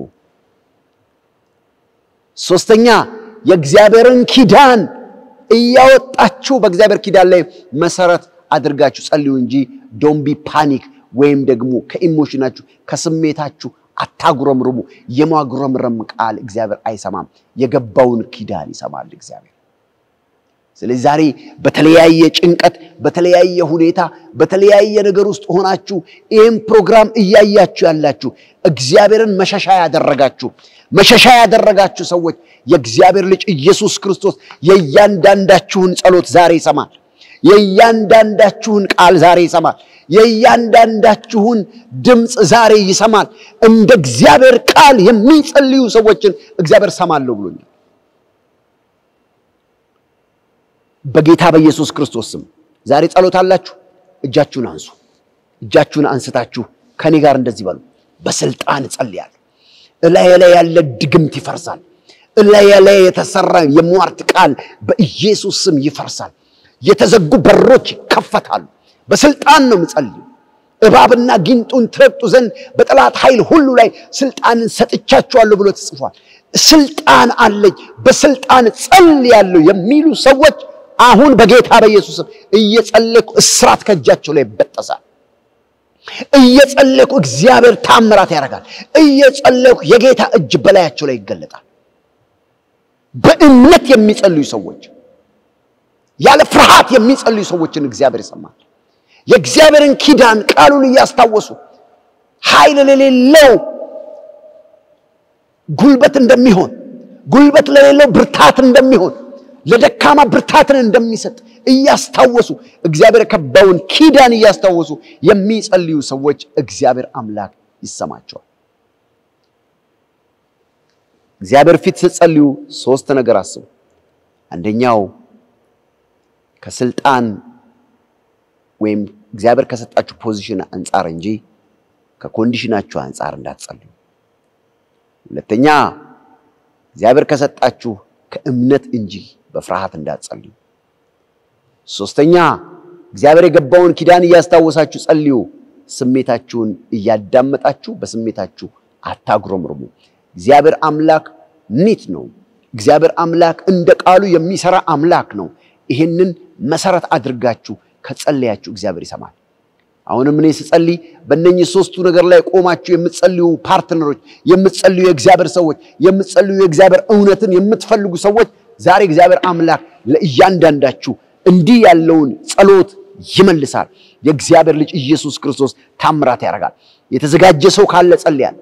ሶስተኛ የእግዚአብሔርን ኪዳን እያወጣችሁ በእግዚአብሔር ኪዳን ላይ መሰረት አድርጋችሁ ጸልዩ እንጂ ዶንቢ ፓኒክ ወይም ደግሞ ከኢሞሽናችሁ ከስሜታችሁ አታጉረምርሙ። የማጉረምረም ቃል እግዚአብሔር አይሰማም። የገባውን ኪዳን ይሰማል እግዚአብሔር። ስለዚህ ዛሬ በተለያየ ጭንቀት፣ በተለያየ ሁኔታ፣ በተለያየ ነገር ውስጥ ሆናችሁ ይህም ፕሮግራም እያያችሁ ያላችሁ እግዚአብሔርን መሸሻ ያደረጋችሁ መሸሻ ያደረጋችሁ ሰዎች የእግዚአብሔር ልጅ ኢየሱስ ክርስቶስ የእያንዳንዳችሁን ጸሎት ዛሬ ይሰማል። የእያንዳንዳችሁን ቃል ዛሬ ይሰማል። የእያንዳንዳችሁን ድምፅ ዛሬ ይሰማል። እንደ እግዚአብሔር ቃል የሚጸልዩ ሰዎችን እግዚአብሔር ሰማለሁ ብሎኛል። በጌታ በኢየሱስ ክርስቶስ ስም ዛሬ ጸሎት አላችሁ፣ እጃችሁን አንሱ። እጃችሁን አንስታችሁ ከኔ ጋር እንደዚህ በሉ። በስልጣን እጸልያለሁ። እላዬ ላይ ያለ ድግምት ይፈርሳል። እላዬ ላይ የተሰራ የሟርት ቃል በኢየሱስ ስም ይፈርሳል። የተዘጉ በሮች ይከፈታሉ። በስልጣን ነው የምጸልዩ። እባብና ጊንጡን ትረግጡ ዘንድ በጠላት ኃይል ሁሉ ላይ ስልጣንን ሰጥቻችኋለሁ ብሎ ተጽፏል። ስልጣን አለኝ፣ በስልጣን ጸልያለሁ የሚሉ ሰዎች አሁን በጌታ በኢየሱስም እየጸለይኩ እስራት ከእጃቸው ላይ ይበጠሳል። እየጸለይኩ እግዚአብሔር ታምራት ያደርጋል። እየጸለይኩ የጌታ እጅ በላያቸው ላይ ይገለጣል። በእምነት የሚጸልዩ ሰዎች ያለ ፍርሃት የሚጸልዩ ሰዎችን እግዚአብሔር ይሰማል። የእግዚአብሔርን ኪዳን ቃሉን እያስታወሱ ኃይል ለሌለው ጉልበት እንደሚሆን፣ ጉልበት ለሌለው ብርታት እንደሚሆን፣ ለደካማ ብርታትን እንደሚሰጥ እያስታወሱ እግዚአብሔር የከባውን ኪዳን እያስታወሱ የሚጸልዩ ሰዎች እግዚአብሔር አምላክ ይሰማቸዋል። እግዚአብሔር ፊት ስትጸልዩ ሶስት ነገር አስቡ። አንደኛው ከስልጣን ወይም እግዚአብሔር ከሰጣችሁ ፖዚሽን አንጻር እንጂ ከኮንዲሽናችሁ አንጻር እንዳትጸልዩ። ሁለተኛ እግዚአብሔር ከሰጣችሁ ከእምነት እንጂ በፍርሃት እንዳትጸልዩ። ሶስተኛ እግዚአብሔር የገባውን ኪዳን እያስታወሳችሁ ጸልዩ። ስሜታችሁን እያዳመጣችሁ በስሜታችሁ አታጉረምርሙ። እግዚአብሔር አምላክ ኒት ነው። እግዚአብሔር አምላክ እንደ ቃሉ የሚሰራ አምላክ ነው። ይህንን መሰረት አድርጋችሁ ከጸለያችሁ እግዚአብሔር ይሰማል። አሁንም እኔ ስጸልይ በእነኚህ ሶስቱ ነገር ላይ ቆማችሁ የምትጸልዩ ፓርትነሮች፣ የምትጸልዩ የእግዚአብሔር ሰዎች፣ የምትጸልዩ የእግዚአብሔር እውነትን የምትፈልጉ ሰዎች ዛሬ እግዚአብሔር አምላክ ለእያንዳንዳችሁ እንዲህ ያለውን ጸሎት ይመልሳል። የእግዚአብሔር ልጅ ኢየሱስ ክርስቶስ ታምራት ያደርጋል። የተዘጋጀ ሰው ካለ ጸልያል።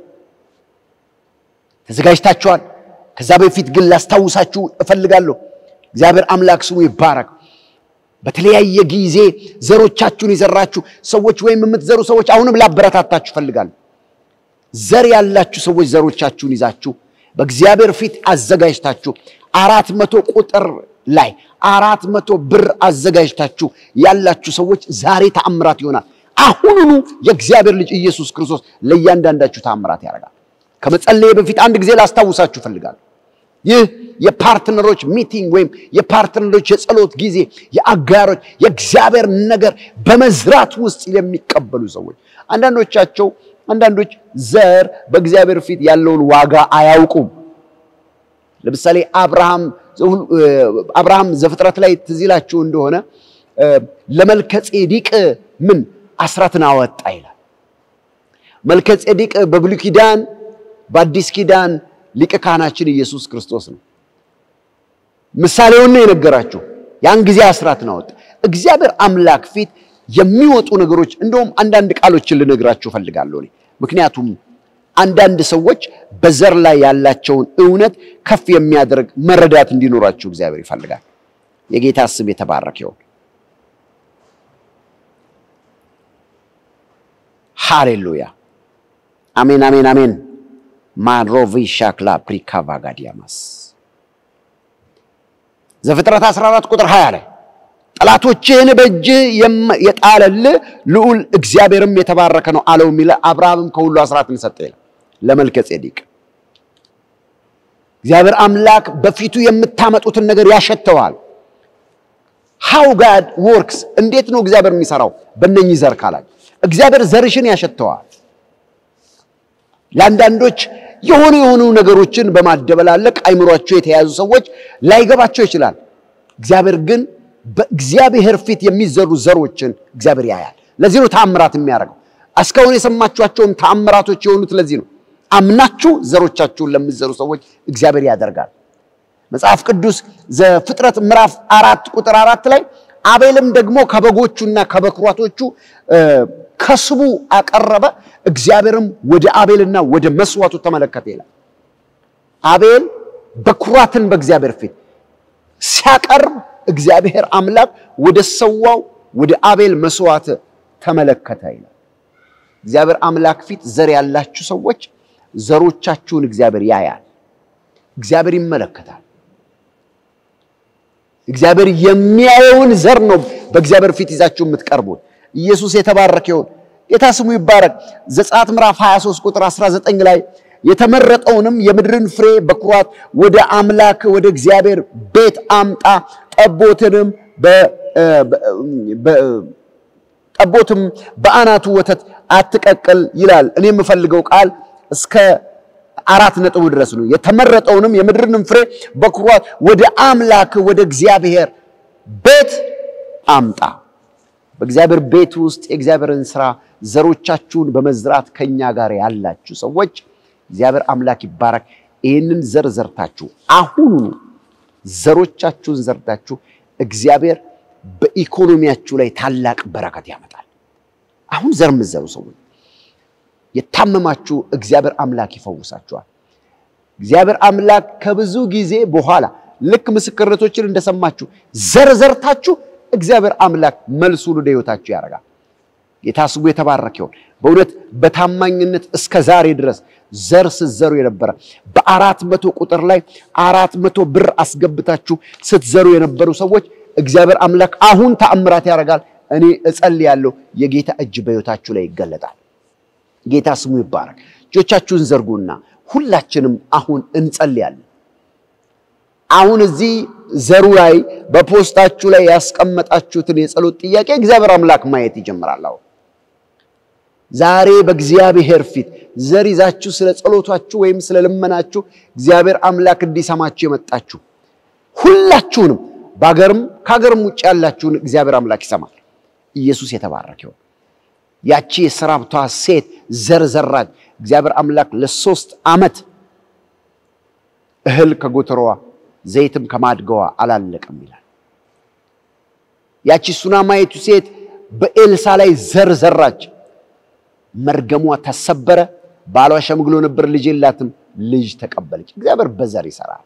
ተዘጋጅታችኋል። ከዛ በፊት ግን ላስታውሳችሁ እፈልጋለሁ። እግዚአብሔር አምላክ ስሙ ይባረክ። በተለያየ ጊዜ ዘሮቻችሁን የዘራችሁ ሰዎች ወይም የምትዘሩ ሰዎች አሁንም ላበረታታችሁ እፈልጋለሁ። ዘር ያላችሁ ሰዎች ዘሮቻችሁን ይዛችሁ በእግዚአብሔር ፊት አዘጋጅታችሁ አራት መቶ ቁጥር ላይ አራት መቶ ብር አዘጋጅታችሁ ያላችሁ ሰዎች ዛሬ ተአምራት ይሆናል። አሁኑኑ የእግዚአብሔር ልጅ ኢየሱስ ክርስቶስ ለእያንዳንዳችሁ ተአምራት ያደርጋል። ከመጸለየ በፊት አንድ ጊዜ ላስታውሳችሁ እፈልጋለሁ። ይህ የፓርትነሮች ሚቲንግ ወይም የፓርትነሮች የጸሎት ጊዜ የአጋሮች የእግዚአብሔር ነገር በመዝራት ውስጥ የሚቀበሉ ሰዎች አንዳንዶቻቸው አንዳንዶች ዘር በእግዚአብሔር ፊት ያለውን ዋጋ አያውቁም። ለምሳሌ አብርሃም አብርሃም ዘፍጥረት ላይ ትዝ ይላችሁ እንደሆነ ለመልከ ጼዴቅ ምን አስራትን አወጣ ይላል። መልከ ጼዴቅ በብሉይ ኪዳን በአዲስ ኪዳን ሊቀ ካህናችን ኢየሱስ ክርስቶስ ነው። ምሳሌውን ነው የነገራችሁ። ያን ጊዜ አስራትን አወጣ። እግዚአብሔር አምላክ ፊት የሚወጡ ነገሮች እንደውም አንዳንድ ቃሎችን ልነግራችሁ እፈልጋለሁ እኔ ምክንያቱም አንዳንድ ሰዎች በዘር ላይ ያላቸውን እውነት ከፍ የሚያደርግ መረዳት እንዲኖራችሁ እግዚአብሔር ይፈልጋል። የጌታ ስም የተባረከ ይሁን። ሃሌሉያ አሜን፣ አሜን፣ አሜን። ማንሮቪ ሻክላ ፕሪካቫጋዲያማስ ዘፍጥረት 14 ቁጥር 20 ላይ ጠላቶችህን በእጅ የጣለልህ ልዑል እግዚአብሔርም የተባረከ ነው አለው የሚለ አብርሃምም ከሁሉ አስራትን ሰጠ ይላል ለመልከ ጼዴቅ። እግዚአብሔር አምላክ በፊቱ የምታመጡትን ነገር ያሸተዋል። ሃው ጋድ ወርክስ እንዴት ነው እግዚአብሔር የሚሰራው? በእነኚህ ዘር ካላል እግዚአብሔር ዘርሽን ያሸተዋል። ለአንዳንዶች የሆኑ የሆኑ ነገሮችን በማደበላለቅ አይምሯቸው የተያዙ ሰዎች ላይገባቸው ይችላል። እግዚአብሔር ግን በእግዚአብሔር ፊት የሚዘሩ ዘሮችን እግዚአብሔር ያያል። ለዚህ ነው ተአምራት የሚያደርገው። እስካሁን የሰማችኋቸውም ተአምራቶች የሆኑት ለዚህ ነው። አምናችሁ ዘሮቻችሁን ለምትዘሩ ሰዎች እግዚአብሔር ያደርጋል። መጽሐፍ ቅዱስ ዘፍጥረት ምዕራፍ አራት ቁጥር አራት ላይ አቤልም ደግሞ ከበጎቹና ከበኩራቶቹ ከስቡ አቀረበ፣ እግዚአብሔርም ወደ አቤልና ወደ መስዋዕቱ ተመለከተ ይላል። አቤል በኩራትን በእግዚአብሔር ፊት ሲያቀርብ እግዚአብሔር አምላክ ወደ ሰዋው ወደ አቤል መስዋዕት ተመለከተ ይላል። እግዚአብሔር አምላክ ፊት ዘር ያላችሁ ሰዎች ዘሮቻችሁን እግዚአብሔር ያያል። እግዚአብሔር ይመለከታል። እግዚአብሔር የሚያየውን ዘር ነው በእግዚአብሔር ፊት ይዛችሁ የምትቀርቡት። ኢየሱስ የተባረከ ይሁን። ጌታ ስሙ ይባረክ። ዘጸአት ምዕራፍ 23 ቁጥር 19 ላይ የተመረጠውንም የምድርን ፍሬ በኩራት ወደ አምላክ ወደ እግዚአብሔር ቤት አምጣ፣ ጠቦትንም ጠቦትም በአናቱ ወተት አትቀቅል ይላል። እኔ የምፈልገው ቃል እስከ አራት ነጥቡ ድረስ ነው። የተመረጠውንም የምድርንም ፍሬ በኩራት ወደ አምላክ ወደ እግዚአብሔር ቤት አምጣ። በእግዚአብሔር ቤት ውስጥ የእግዚአብሔርን ስራ ዘሮቻችሁን በመዝራት ከኛ ጋር ያላችሁ ሰዎች እግዚአብሔር አምላክ ይባረክ። ይህንን ዘር ዘርታችሁ አሁኑ ዘሮቻችሁን ዘርታችሁ እግዚአብሔር በኢኮኖሚያችሁ ላይ ታላቅ በረከት ያመጣል። አሁን ዘር የምትዘሩ ሰዎች የታመማችሁ እግዚአብሔር አምላክ ይፈውሳችኋል። እግዚአብሔር አምላክ ከብዙ ጊዜ በኋላ ልክ ምስክርነቶችን እንደሰማችሁ ዘር ዘርታችሁ እግዚአብሔር አምላክ መልሱን ወደ ሕይወታችሁ ያደርጋል። ጌታ ስሙ የተባረከ ይሁን። በእውነት በታማኝነት እስከ ዛሬ ድረስ ዘር ስትዘሩ የነበረ በአራት መቶ ቁጥር ላይ አራት መቶ ብር አስገብታችሁ ስትዘሩ የነበሩ ሰዎች እግዚአብሔር አምላክ አሁን ተአምራት ያደርጋል። እኔ እጸልያለሁ፣ የጌታ እጅ በሕይወታችሁ ላይ ይገለጣል። ጌታ ስሙ ይባረክ። እጆቻችሁን ዘርጉና ሁላችንም አሁን እንጸልያለን። አሁን እዚህ ዘሩ ላይ በፖስታችሁ ላይ ያስቀመጣችሁትን የጸሎት ጥያቄ እግዚአብሔር አምላክ ማየት ይጀምራል። አሁን ዛሬ በእግዚአብሔር ፊት ዘር ይዛችሁ ስለ ጸሎታችሁ ወይም ስለ ልመናችሁ እግዚአብሔር አምላክ እንዲሰማችሁ የመጣችሁ ሁላችሁንም በሀገርም ከሀገርም ውጭ ያላችሁን እግዚአብሔር አምላክ ይሰማል። ኢየሱስ የተባረክ ይሁን። ያቺ የሰራብቷ ሴት ዘር ዘራች። እግዚአብሔር አምላክ ለሶስት ዓመት እህል ከጎተሮዋ ዘይትም ከማድገዋ አላለቅም ይላል። ያቺ ሱናማይቱ ሴት በኤልሳ ላይ ዘር ዘራች። መርገሟ ተሰበረ። ባሏ ሸምግሎ ነበር፣ ልጅ የላትም፣ ልጅ ተቀበለች። እግዚአብሔር በዘር ይሰራል።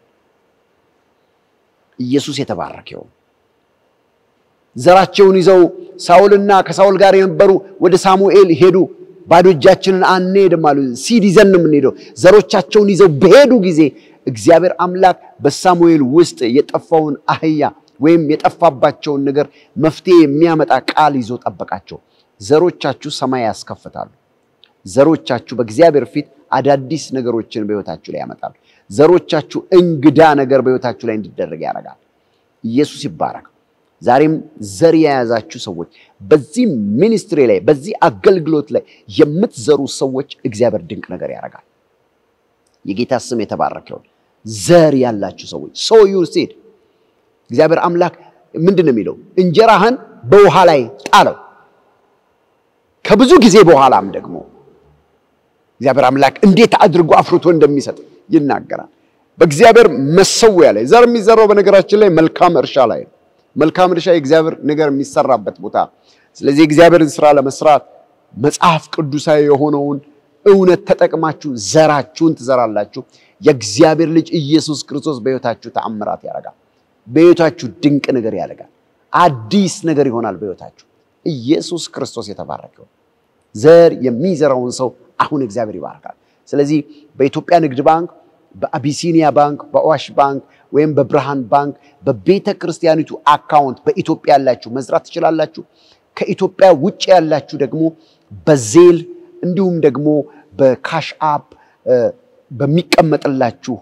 ኢየሱስ የተባረከ ይሁን። ዘራቸውን ይዘው ሳውልና ከሳውል ጋር የነበሩ ወደ ሳሙኤል ሄዱ። ባዶ እጃችንን አንሄድም አሉ። ሲድ ይዘን ነው የምንሄደው። ዘሮቻቸውን ይዘው በሄዱ ጊዜ እግዚአብሔር አምላክ በሳሙኤል ውስጥ የጠፋውን አህያ ወይም የጠፋባቸውን ነገር መፍትሄ የሚያመጣ ቃል ይዞ ጠበቃቸው። ዘሮቻችሁ ሰማይ ያስከፍታሉ። ዘሮቻችሁ በእግዚአብሔር ፊት አዳዲስ ነገሮችን በሕይወታችሁ ላይ ያመጣሉ። ዘሮቻችሁ እንግዳ ነገር በሕይወታችሁ ላይ እንዲደረግ ያደርጋል። ኢየሱስ ይባረክ። ዛሬም ዘር የያዛችሁ ሰዎች በዚህ ሚኒስትሪ ላይ በዚህ አገልግሎት ላይ የምትዘሩ ሰዎች እግዚአብሔር ድንቅ ነገር ያደርጋል። የጌታ ስም የተባረከ ይሁን። ዘር ያላችሁ ሰዎች ሶ ዩር ሲድ እግዚአብሔር አምላክ ምንድን ነው የሚለው? እንጀራህን በውሃ ላይ ጣለው። ከብዙ ጊዜ በኋላም ደግሞ እግዚአብሔር አምላክ እንዴት አድርጎ አፍርቶ እንደሚሰጥ ይናገራል። በእግዚአብሔር መሰዊያ ላይ ዘር የሚዘራው በነገራችን ላይ መልካም እርሻ ላይ ነው። መልካም እርሻ የእግዚአብሔር ነገር የሚሰራበት ቦታ። ስለዚህ የእግዚአብሔርን ስራ ለመስራት መጽሐፍ ቅዱሳዊ የሆነውን እውነት ተጠቅማችሁ ዘራችሁን ትዘራላችሁ። የእግዚአብሔር ልጅ ኢየሱስ ክርስቶስ በሕይወታችሁ ተአምራት ያደርጋል። በሕይወታችሁ ድንቅ ነገር ያደርጋል። አዲስ ነገር ይሆናል በሕይወታችሁ። ኢየሱስ ክርስቶስ የተባረከው ዘር የሚዘራውን ሰው አሁን እግዚአብሔር ይባርካል። ስለዚህ በኢትዮጵያ ንግድ ባንክ፣ በአቢሲኒያ ባንክ፣ በአዋሽ ባንክ ወይም በብርሃን ባንክ በቤተ ክርስቲያኒቱ አካውንት በኢትዮጵያ ያላችሁ መዝራት ትችላላችሁ። ከኢትዮጵያ ውጭ ያላችሁ ደግሞ በዜል እንዲሁም ደግሞ በካሽ አፕ በሚቀመጥላችሁ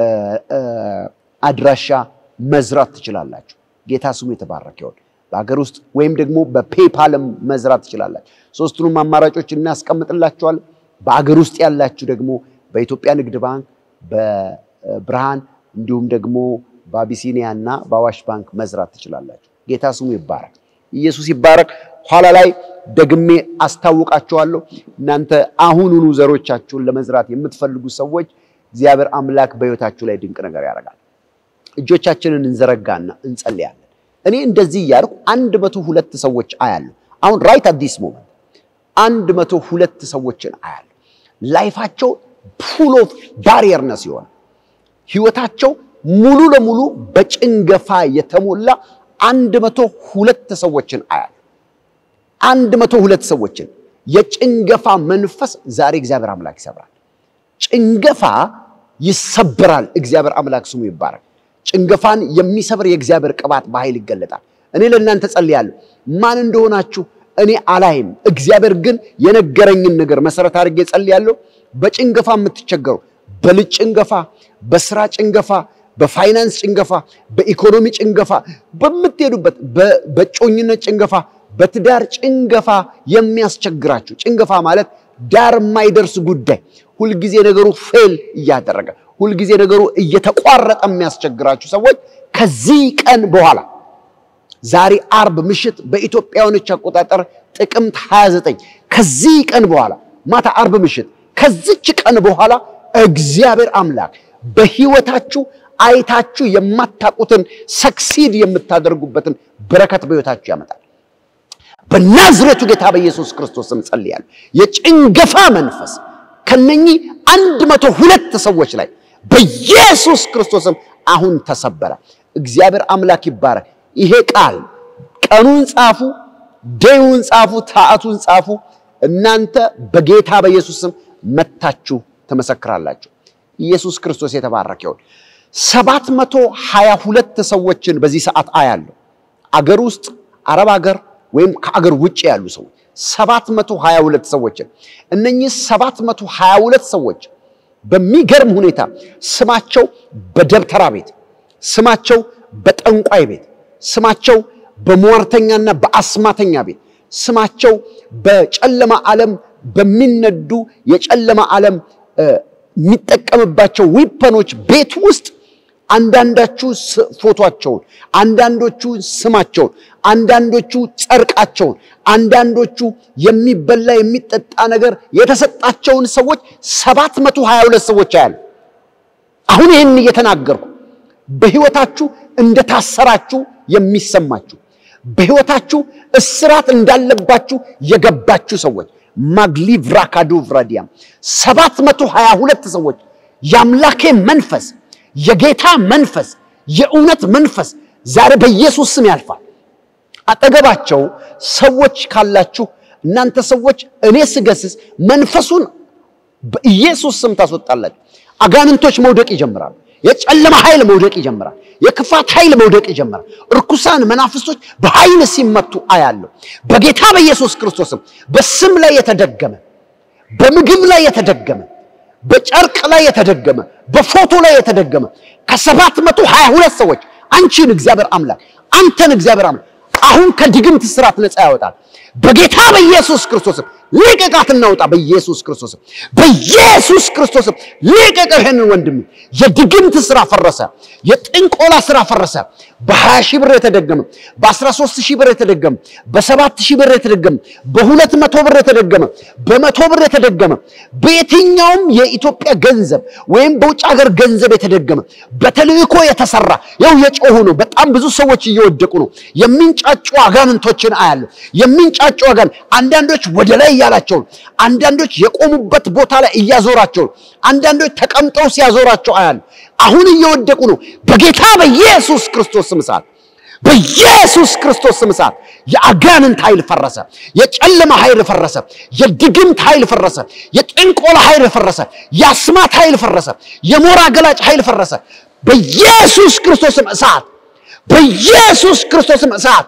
አድራሻ መዝራት ትችላላችሁ። ጌታ ስሙ የተባረከ ይሁን። በሀገር ውስጥ ወይም ደግሞ በፔፓልም መዝራት ትችላላችሁ። ሶስቱንም አማራጮች እናስቀምጥላችኋል። በአገር ውስጥ ያላችሁ ደግሞ በኢትዮጵያ ንግድ ባንክ፣ በብርሃን እንዲሁም ደግሞ በአቢሲኒያ እና በአዋሽ ባንክ መዝራት ትችላላችሁ። ጌታ ስሙ ይባረክ። ኢየሱስ ይባረክ። ኋላ ላይ ደግሜ አስታውቃችኋለሁ። እናንተ አሁኑኑ ዘሮቻችሁን ለመዝራት የምትፈልጉ ሰዎች እግዚአብሔር አምላክ በሕይወታችሁ ላይ ድንቅ ነገር ያደርጋል። እጆቻችንን እንዘረጋና እንጸልያለን። እኔ እንደዚህ እያልኩ አንድ መቶ ሁለት ሰዎች አያለሁ። አሁን ራይት አዲስ ሞመንት አንድ መቶ ሁለት ሰዎችን አያለሁ። ላይፋቸው ፉል ኦፍ ባሪየርነስ የሆነ ህይወታቸው ሙሉ ለሙሉ በጭንገፋ የተሞላ አንድ መቶ ሁለት ሰዎችን አያለሁ። አንድ መቶ ሁለት ሰዎችን የጭንገፋ መንፈስ ዛሬ እግዚአብሔር አምላክ ይሰብራል። ጭንገፋ ይሰብራል። እግዚአብሔር አምላክ ስሙ ይባረክ። ጭንገፋን የሚሰብር የእግዚአብሔር ቅባት በኃይል ይገለጣል። እኔ ለእናንተ ጸልያለሁ። ማን እንደሆናችሁ እኔ አላይም። እግዚአብሔር ግን የነገረኝን ነገር መሰረት አድርጌ ጸልያለሁ። በጭንገፋ የምትቸገሩ በልጅ ጭንገፋ፣ በስራ ጭንገፋ፣ በፋይናንስ ጭንገፋ፣ በኢኮኖሚ ጭንገፋ፣ በምትሄዱበት በጮኝነት ጭንገፋ፣ በትዳር ጭንገፋ የሚያስቸግራችሁ ጭንገፋ ማለት ዳር የማይደርስ ጉዳይ ሁልጊዜ ነገሩ ፌል እያደረገ ሁልጊዜ ነገሩ እየተቋረጠ የሚያስቸግራችሁ ሰዎች ከዚህ ቀን በኋላ ዛሬ አርብ ምሽት በኢትዮጵያውያኖች አቆጣጠር ጥቅምት 29 ከዚህ ቀን በኋላ ማታ አርብ ምሽት ከዚች ቀን በኋላ እግዚአብሔር አምላክ በህይወታችሁ አይታችሁ የማታውቁትን ሰክሲድ የምታደርጉበትን በረከት በህይወታችሁ ያመጣል። በናዝሬቱ ጌታ በኢየሱስ ክርስቶስ ስም ጸልያለሁ። የጭንገፋ መንፈስ ከነኚህ አንድ መቶ ሁለት ሰዎች ላይ በኢየሱስ ክርስቶስም አሁን ተሰበረ። እግዚአብሔር አምላክ ይባረክ። ይሄ ቃል ቀኑን ጻፉ፣ ደዩን ጻፉ፣ ሰዓቱን ጻፉ። እናንተ በጌታ በኢየሱስ ስም መታችሁ ትመሰክራላችሁ። ኢየሱስ ክርስቶስ የተባረከ ይሁን። ሰባት መቶ ሀያ ሁለት ሰዎችን በዚህ ሰዓት አያለሁ። አገር ውስጥ አረብ ሀገር ወይም ከአገር ውጭ ያሉ ሰዎች ሰባት መቶ ሀያ ሁለት ሰዎችን እነኚህ ሰባት መቶ ሀያ ሁለት ሰዎች በሚገርም ሁኔታ ስማቸው በደብተራ ቤት፣ ስማቸው በጠንቋይ ቤት፣ ስማቸው በሟርተኛና በአስማተኛ ቤት፣ ስማቸው በጨለማ ዓለም በሚነዱ የጨለማ ዓለም የሚጠቀምባቸው ዊፐኖች ቤት ውስጥ አንዳንዶቹ ፎቶቸውን፣ አንዳንዶቹ ስማቸውን፣ አንዳንዶቹ ጨርቃቸውን፣ አንዳንዶቹ የሚበላ የሚጠጣ ነገር የተሰጣቸውን ሰዎች ሰባት መቶ ሀያ ሁለት ሰዎች አያሉ። አሁን ይህን እየተናገርኩ በሕይወታችሁ እንደታሰራችሁ የሚሰማችሁ በሕይወታችሁ እስራት እንዳለባችሁ የገባችሁ ሰዎች ማግሊቭራካዶ ቭራዲያም ሰባት መቶ ሀያ ሁለት ሰዎች የአምላኬ መንፈስ የጌታ መንፈስ የእውነት መንፈስ ዛሬ በኢየሱስ ስም ያልፋል። አጠገባቸው ሰዎች ካላችሁ እናንተ ሰዎች እኔ ስገስስ መንፈሱን በኢየሱስ ስም ታስወጣላችሁ። አጋንንቶች መውደቅ ይጀምራሉ። የጨለማ ኃይል መውደቅ ይጀምራል። የክፋት ኃይል መውደቅ ይጀምራል። እርኩሳን መናፍስቶች በኃይል ሲመቱ አያለሁ። በጌታ በኢየሱስ ክርስቶስም በስም ላይ የተደገመ በምግብ ላይ የተደገመ በጨርቅ ላይ የተደገመ በፎቶ ላይ የተደገመ ከሰባት መቶ ሀያ ሁለት ሰዎች አንቺን እግዚአብሔር አምላክ አንተን እግዚአብሔር አምላክ አሁን ከድግምት ስራት ነፃ ያወጣል። በጌታ በኢየሱስ ክርስቶስም ልቀቃት እናውጣ። በኢየሱስ ክርስቶስም በኢየሱስ ክርስቶስም ልቀቀው። ይሄንን ወንድም የድግምት ስራ ፈረሰ። የጥንቆላ ስራ ፈረሰ። በ20 ሺህ ብር የተደገመ በ13 ሺህ ብር የተደገመ በ7 ሺህ ብር የተደገመ በሁለት መቶ ብር የተደገመ በመቶ ብር የተደገመ በየትኛውም የኢትዮጵያ ገንዘብ ወይም በውጭ ሀገር ገንዘብ የተደገመ በተልእኮ የተሰራ ያው የጮሁ ነው። በጣም ብዙ ሰዎች እየወደቁ ነው። የሚንጫጩ አጋንንቶችን አያለሁ። የሚንጫጩ አጋን አንዳንዶች ወደ ላይ እያላቸው ነው። አንዳንዶች የቆሙበት ቦታ ላይ እያዞራቸው ነው። አንዳንዶች ተቀምጠው ሲያዞራቸው አያለሁ። አሁን እየወደቁ ነው። በጌታ በኢየሱስ ክርስቶስ ስም እሳት በኢየሱስ ክርስቶስ ስም እሳት የአጋንንት ኃይል ፈረሰ። የጨለማ ኃይል ፈረሰ። የድግምት ኃይል ፈረሰ። የጥንቆላ ኃይል ፈረሰ። የአስማት ኃይል ፈረሰ። የሞራ ገላጭ ኃይል ፈረሰ። በኢየሱስ ክርስቶስም እሳት በኢየሱስ ክርስቶስም እሳት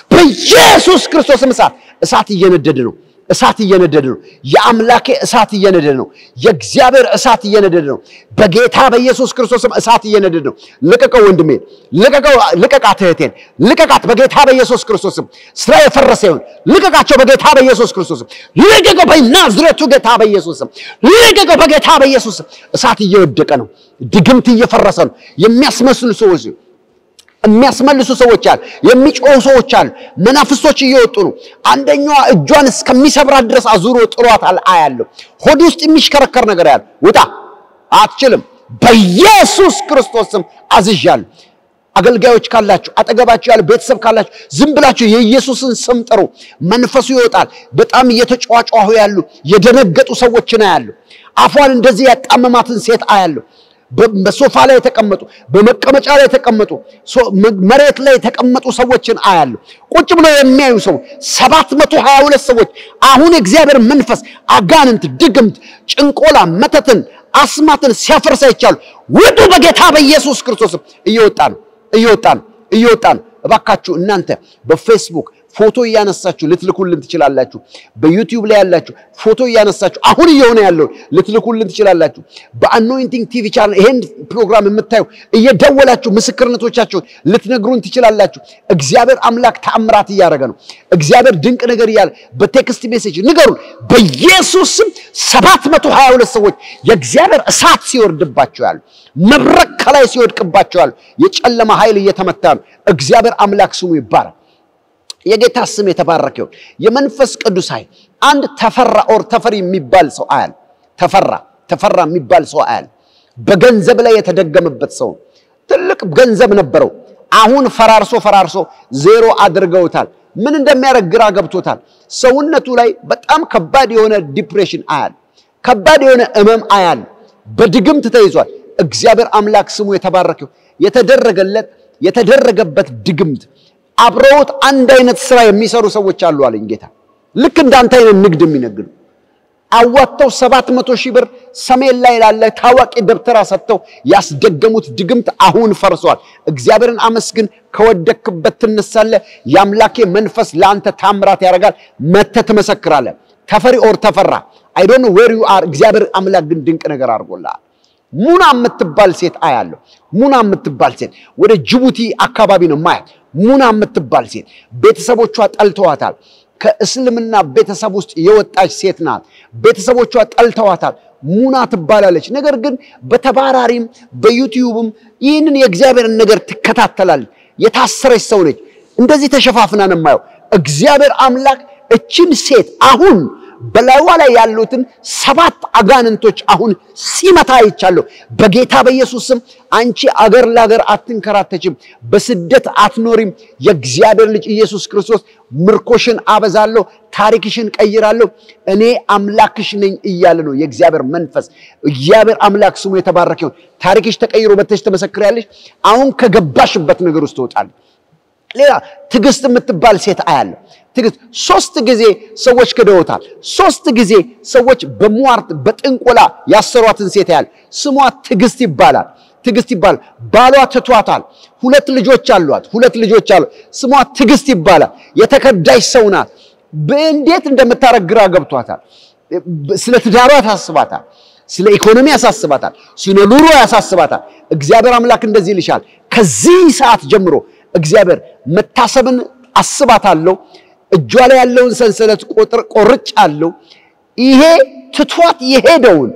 በኢየሱስ ክርስቶስም እሳት እሳት እየነደደ ነው። እሳት እየነደደ ነው። የአምላኬ እሳት እየነደደ ነው። የእግዚአብሔር እሳት እየነደደ ነው። በጌታ በኢየሱስ ክርስቶስም እሳት እየነደደ ነው። ልቀቀው ወንድሜ፣ ልቀቀው፣ ልቀቃት እህቴን፣ ልቀቃት በጌታ በኢየሱስ ክርስቶስም። ስራ የፈረሰ ይሁን ልቀቃቸው በጌታ በኢየሱስ ክርስቶስም። ልቀቀው በናዝሬቱ ጌታ በኢየሱስም። ልቀቀው በጌታ በኢየሱስም። እሳት እየወደቀ ነው። ድግምት እየፈረሰ ነው። የሚያስመስሉ ሰዎች የሚያስመልሱ ሰዎች አሉ። የሚጮሁ ሰዎች አሉ። መናፍስቶች እየወጡ ነው። አንደኛዋ እጇን እስከሚሰብራት ድረስ አዙሮ ጥሏታል አያለሁ። ሆድ ውስጥ የሚሽከረከር ነገር ያለ ውጣ፣ አትችልም። በኢየሱስ ክርስቶስ ስም አዝዣለሁ። አገልጋዮች ካላችሁ፣ አጠገባችሁ ያለ ቤተሰብ ካላችሁ ዝም ብላችሁ የኢየሱስን ስም ጥሩ። መንፈሱ ይወጣል። በጣም እየተጫዋጫሁ ያሉ የደነገጡ ሰዎችን አያሉ። አፏን እንደዚህ ያጣመማትን ሴት አያለሁ። በሶፋ ላይ የተቀመጡ በመቀመጫ ላይ የተቀመጡ መሬት ላይ የተቀመጡ ሰዎችን አያሉ። ቁጭ ብለው የሚያዩ ሰዎች ሰባት መቶ ሀያ ሁለት ሰዎች አሁን የእግዚአብሔር መንፈስ አጋንንት፣ ድግምት፣ ጭንቆላ፣ መተትን፣ አስማትን ሲያፈርስ አይቻሉ። ውጡ በጌታ በኢየሱስ ክርስቶስም። እየወጣ ነው እየወጣ ነው እየወጣ ነው። እባካችሁ እናንተ በፌስቡክ ፎቶ እያነሳችሁ ልትልኩልን ትችላላችሁ። በዩቲዩብ ላይ ያላችሁ ፎቶ እያነሳችሁ አሁን እየሆነ ያለውን ልትልኩልን ትችላላችሁ። በአኖይንቲንግ ቲቪ ቻናል ይሄን ፕሮግራም የምታዩ እየደወላችሁ ምስክርነቶቻችሁን ልትነግሩን ትችላላችሁ። እግዚአብሔር አምላክ ተአምራት እያደረገ ነው። እግዚአብሔር ድንቅ ነገር እያለ በቴክስት ሜሴጅ ንገሩን። በኢየሱስ ስም ሰባት መቶ ሀያ ሁለት ሰዎች የእግዚአብሔር እሳት ሲወርድባቸው ያሉ መብረቅ ከላይ ሲወድቅባቸው ያሉ የጨለማ ኃይል እየተመታ ነው። እግዚአብሔር አምላክ ስሙ ይባረክ። የጌታ ስም የተባረከ ይሁን። የመንፈስ ቅዱስ ኃይል አንድ ተፈራ ኦር ተፈሪ የሚባል ሰው አያል ተፈራ ተፈራ የሚባል ሰው አያል በገንዘብ ላይ የተደገመበት ሰው ትልቅ ገንዘብ ነበረው። አሁን ፈራርሶ ፈራርሶ ዜሮ አድርገውታል። ምን እንደሚያደርግ ግራ ገብቶታል። ሰውነቱ ላይ በጣም ከባድ የሆነ ዲፕሬሽን አያል፣ ከባድ የሆነ እመም አያል። በድግምት ተይዟል። እግዚአብሔር አምላክ ስሙ የተባረከ ይሁን። የተደረገለት የተደረገበት ድግምት አብረውት አንድ አይነት ስራ የሚሰሩ ሰዎች አሉ አለኝ ጌታ። ልክ እንዳንተ አይነት ንግድ የሚነግዱ አዋጥተው ሰባት መቶ ሺህ ብር ሰሜን ላይ ላለ ታዋቂ ደብተራ ሰጥተው ያስደገሙት ድግምት አሁን ፈርሷል። እግዚአብሔርን አመስግን። ከወደክበት ትነሳለህ። የአምላኬ መንፈስ ለአንተ ታምራት ያደርጋል። መተህ ትመሰክራለህ። ተፈሪ ኦር ተፈራ አይ ዶንት ኖ ዌር ዩ አር። እግዚአብሔር አምላክ ግን ድንቅ ነገር አድርጎልሃል። ሙና የምትባል ሴት አያለሁ። ሙና የምትባል ሴት ወደ ጅቡቲ አካባቢ ነው ማያት። ሙና የምትባል ሴት ቤተሰቦቿ ጠልተዋታል። ከእስልምና ቤተሰብ ውስጥ የወጣች ሴት ናት። ቤተሰቦቿ ጠልተዋታል። ሙና ትባላለች። ነገር ግን በተባራሪም በዩቲዩብም ይህንን የእግዚአብሔርን ነገር ትከታተላለች። የታሰረች ሰው ነች። እንደዚህ ተሸፋፍና ነው የማየው። እግዚአብሔር አምላክ እችን ሴት አሁን በላይዋ ላይ ያሉትን ሰባት አጋንንቶች አሁን ሲመታ አይቻለሁ። በጌታ በኢየሱስ ስም አንቺ አገር ለአገር አትንከራተችም፣ በስደት አትኖሪም። የእግዚአብሔር ልጅ ኢየሱስ ክርስቶስ ምርኮሽን አበዛለሁ፣ ታሪክሽን ቀይራለሁ፣ እኔ አምላክሽ ነኝ እያለ ነው የእግዚአብሔር መንፈስ። እግዚአብሔር አምላክ ስሙ የተባረከ ይሁን። ታሪክሽ ተቀይሮ በተሽ ትመሰክሪያለሽ። አሁን ከገባሽበት ነገር ውስጥ ትወጣለሽ። ሌላ ትዕግስት የምትባል ሴት አያለሁ። ትዕግስት ሶስት ጊዜ ሰዎች ክደውታል። ሶስት ጊዜ ሰዎች በሟርት በጥንቆላ ያሰሯትን ሴት ያህል ስሟ ትዕግስት ይባላል። ትዕግስት ይባላል። ባሏ ትቷታል። ሁለት ልጆች አሏት። ሁለት ልጆች አሏት። ስሟ ትዕግስት ይባላል። የተከዳሽ ሰው ናት። በእንዴት እንደምታረግ ግራ ገብቷታል። ስለ ትዳሯ ያሳስባታል። ስለ ኢኮኖሚ ያሳስባታል። ስለ ኑሮ ያሳስባታል። እግዚአብሔር አምላክ እንደዚህ ይልሻል። ከዚህ ሰዓት ጀምሮ እግዚአብሔር መታሰብን አስባታለሁ እጇ ላይ ያለውን ሰንሰለት ቁጥር ቆርጫለሁ። ይሄ ትቷት የሄደውን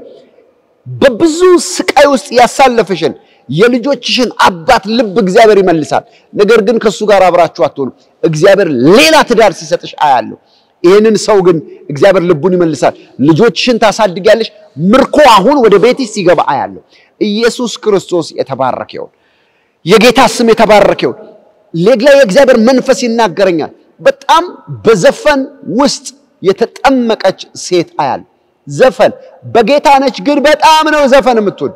በብዙ ስቃይ ውስጥ ያሳለፈሽን የልጆችሽን አባት ልብ እግዚአብሔር ይመልሳል። ነገር ግን ከእሱ ጋር አብራችሁ አትሆኑ። እግዚአብሔር ሌላ ትዳር ሲሰጥሽ አያለሁ። ይህንን ሰው ግን እግዚአብሔር ልቡን ይመልሳል። ልጆችሽን ታሳድጊያለሽ። ምርኮ አሁን ወደ ቤትሽ ሲገባ አያለሁ። ኢየሱስ ክርስቶስ የተባረከ ይሁን። የጌታ ስም የተባረከ ይሁን። ሌላ የእግዚአብሔር መንፈስ ይናገረኛል። በጣም በዘፈን ውስጥ የተጠመቀች ሴት አያል። ዘፈን በጌታ ነች፣ ግን በጣም ነው ዘፈን የምትወድ።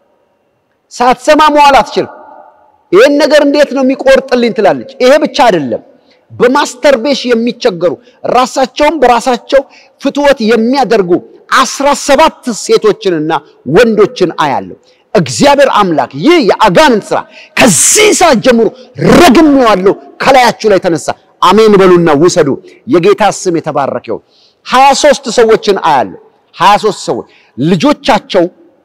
ሳትሰማ መዋል አትችልም። ይህን ነገር እንዴት ነው የሚቆርጥልኝ ትላለች። ይሄ ብቻ አይደለም፣ በማስተርቤሽ የሚቸገሩ ራሳቸውን በራሳቸው ፍትወት የሚያደርጉ አስራ ሰባት ሴቶችንና ወንዶችን አያለሁ። እግዚአብሔር አምላክ ይህ የአጋንንት ስራ ከዚህ ሰዓት ጀምሮ ረግሜዋለሁ፣ ከላያችሁ ላይ ተነሳ። አሜን በሉና ውሰዱ። የጌታ ስም የተባረከ ይሁን። ሀያ ሶስት ሰዎችን አያለሁ። ሀያ ሶስት ሰዎች ልጆቻቸው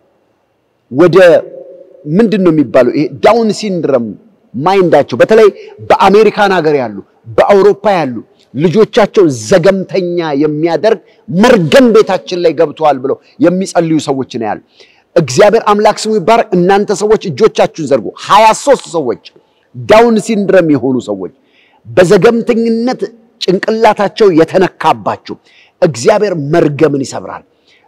ወደ ምንድን ነው የሚባለው ይሄ ዳውን ሲንድረም ማይንዳቸው በተለይ በአሜሪካን ሀገር ያሉ በአውሮፓ ያሉ ልጆቻቸው ዘገምተኛ የሚያደርግ መርገም ቤታችን ላይ ገብተዋል ብለው የሚጸልዩ ሰዎች ነው ያሉ። እግዚአብሔር አምላክ ስሙ ይባረክ። እናንተ ሰዎች እጆቻችሁን ዘርጉ። ሀያ ሶስት ሰዎች ዳውን ሲንድረም የሆኑ ሰዎች በዘገምተኝነት ጭንቅላታቸው የተነካባችሁ እግዚአብሔር መርገምን ይሰብራል።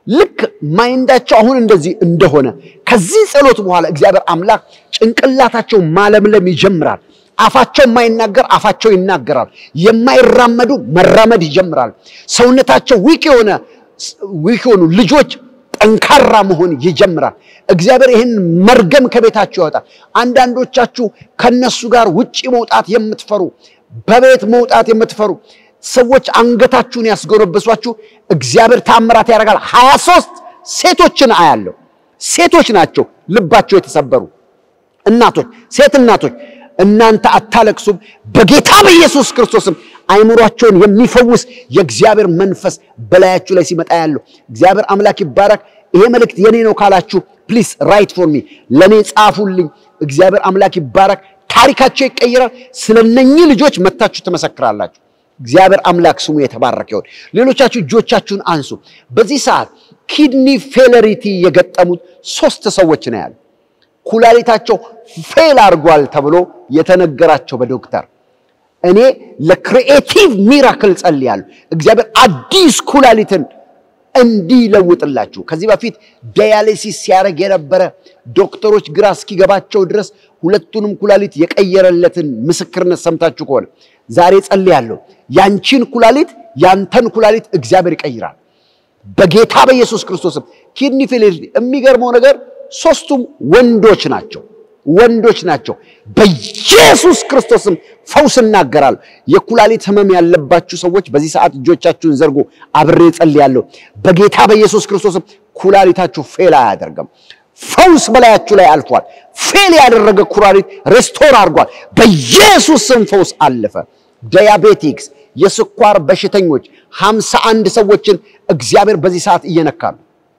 ልክ ማይንዳቸው አሁን እንደዚህ እንደሆነ ከዚህ ጸሎት በኋላ እግዚአብሔር አምላክ ጭንቅላታቸው ማለምለም ይጀምራል። አፋቸው የማይናገር አፋቸው ይናገራል። የማይራመዱ መራመድ ይጀምራል። ሰውነታቸው ዊክ የሆነ ዊክ የሆኑ ልጆች ጠንካራ መሆን ይጀምራል። እግዚአብሔር ይህን መርገም ከቤታችሁ ያወጣል። አንዳንዶቻችሁ ከነሱ ጋር ውጪ መውጣት የምትፈሩ በቤት መውጣት የምትፈሩ ሰዎች አንገታችሁን ያስጎነበሷችሁ እግዚአብሔር ታምራት ያደርጋል። ሀያ ሦስት ሴቶችን አያለሁ። ሴቶች ናቸው ልባቸው የተሰበሩ እናቶች፣ ሴት እናቶች እናንተ አታለቅሱም። በጌታ በኢየሱስ ክርስቶስም አይምሯቸውን የሚፈውስ የእግዚአብሔር መንፈስ በላያችሁ ላይ ሲመጣ ያለው እግዚአብሔር አምላክ ይባረክ። ይሄ መልእክት የኔ ነው ካላችሁ ፕሊስ ራይት ፎር ሚ ለእኔ ጻፉልኝ። እግዚአብሔር አምላክ ይባረክ። ታሪካቸው ይቀይራል። ስለነኚህ ልጆች መታችሁ ትመሰክራላችሁ። እግዚአብሔር አምላክ ስሙ የተባረከ ይሁን። ሌሎቻችሁ እጆቻችሁን አንሱ። በዚህ ሰዓት ኪድኒ ፌለሪቲ የገጠሙት ሶስት ሰዎች ነው ያሉ ኩላሊታቸው ፌል አድርጓል ተብሎ የተነገራቸው በዶክተር እኔ ለክሪኤቲቭ ሚራክል ጸልያለሁ። እግዚአብሔር አዲስ ኩላሊትን እንዲለውጥላችሁ ከዚህ በፊት ዳያሊሲስ ሲያደርግ የነበረ ዶክተሮች ግራ እስኪገባቸው ድረስ ሁለቱንም ኩላሊት የቀየረለትን ምስክርነት ሰምታችሁ ከሆነ ዛሬ ጸልያለሁ። ያንቺን ኩላሊት ያንተን ኩላሊት እግዚአብሔር ይቀይራል በጌታ በኢየሱስ ክርስቶስም። ኪድኒ ፌሌር የሚገርመው ነገር ሶስቱም ወንዶች ናቸው ወንዶች ናቸው። በኢየሱስ ክርስቶስም ፈውስ እናገራለሁ። የኩላሊት ህመም ያለባችሁ ሰዎች በዚህ ሰዓት እጆቻችሁን ዘርጎ አብሬ ጸልያለሁ። በጌታ በኢየሱስ ክርስቶስም ኩላሊታችሁ ፌል አያደርግም። ፈውስ በላያችሁ ላይ አልፏል። ፌል ያደረገ ኩላሊት ሬስቶር አድርጓል። በኢየሱስ ስም ፈውስ አለፈ። ዳያቤቲክስ፣ የስኳር በሽተኞች ሀምሳ አንድ ሰዎችን እግዚአብሔር በዚህ ሰዓት እየነካሉ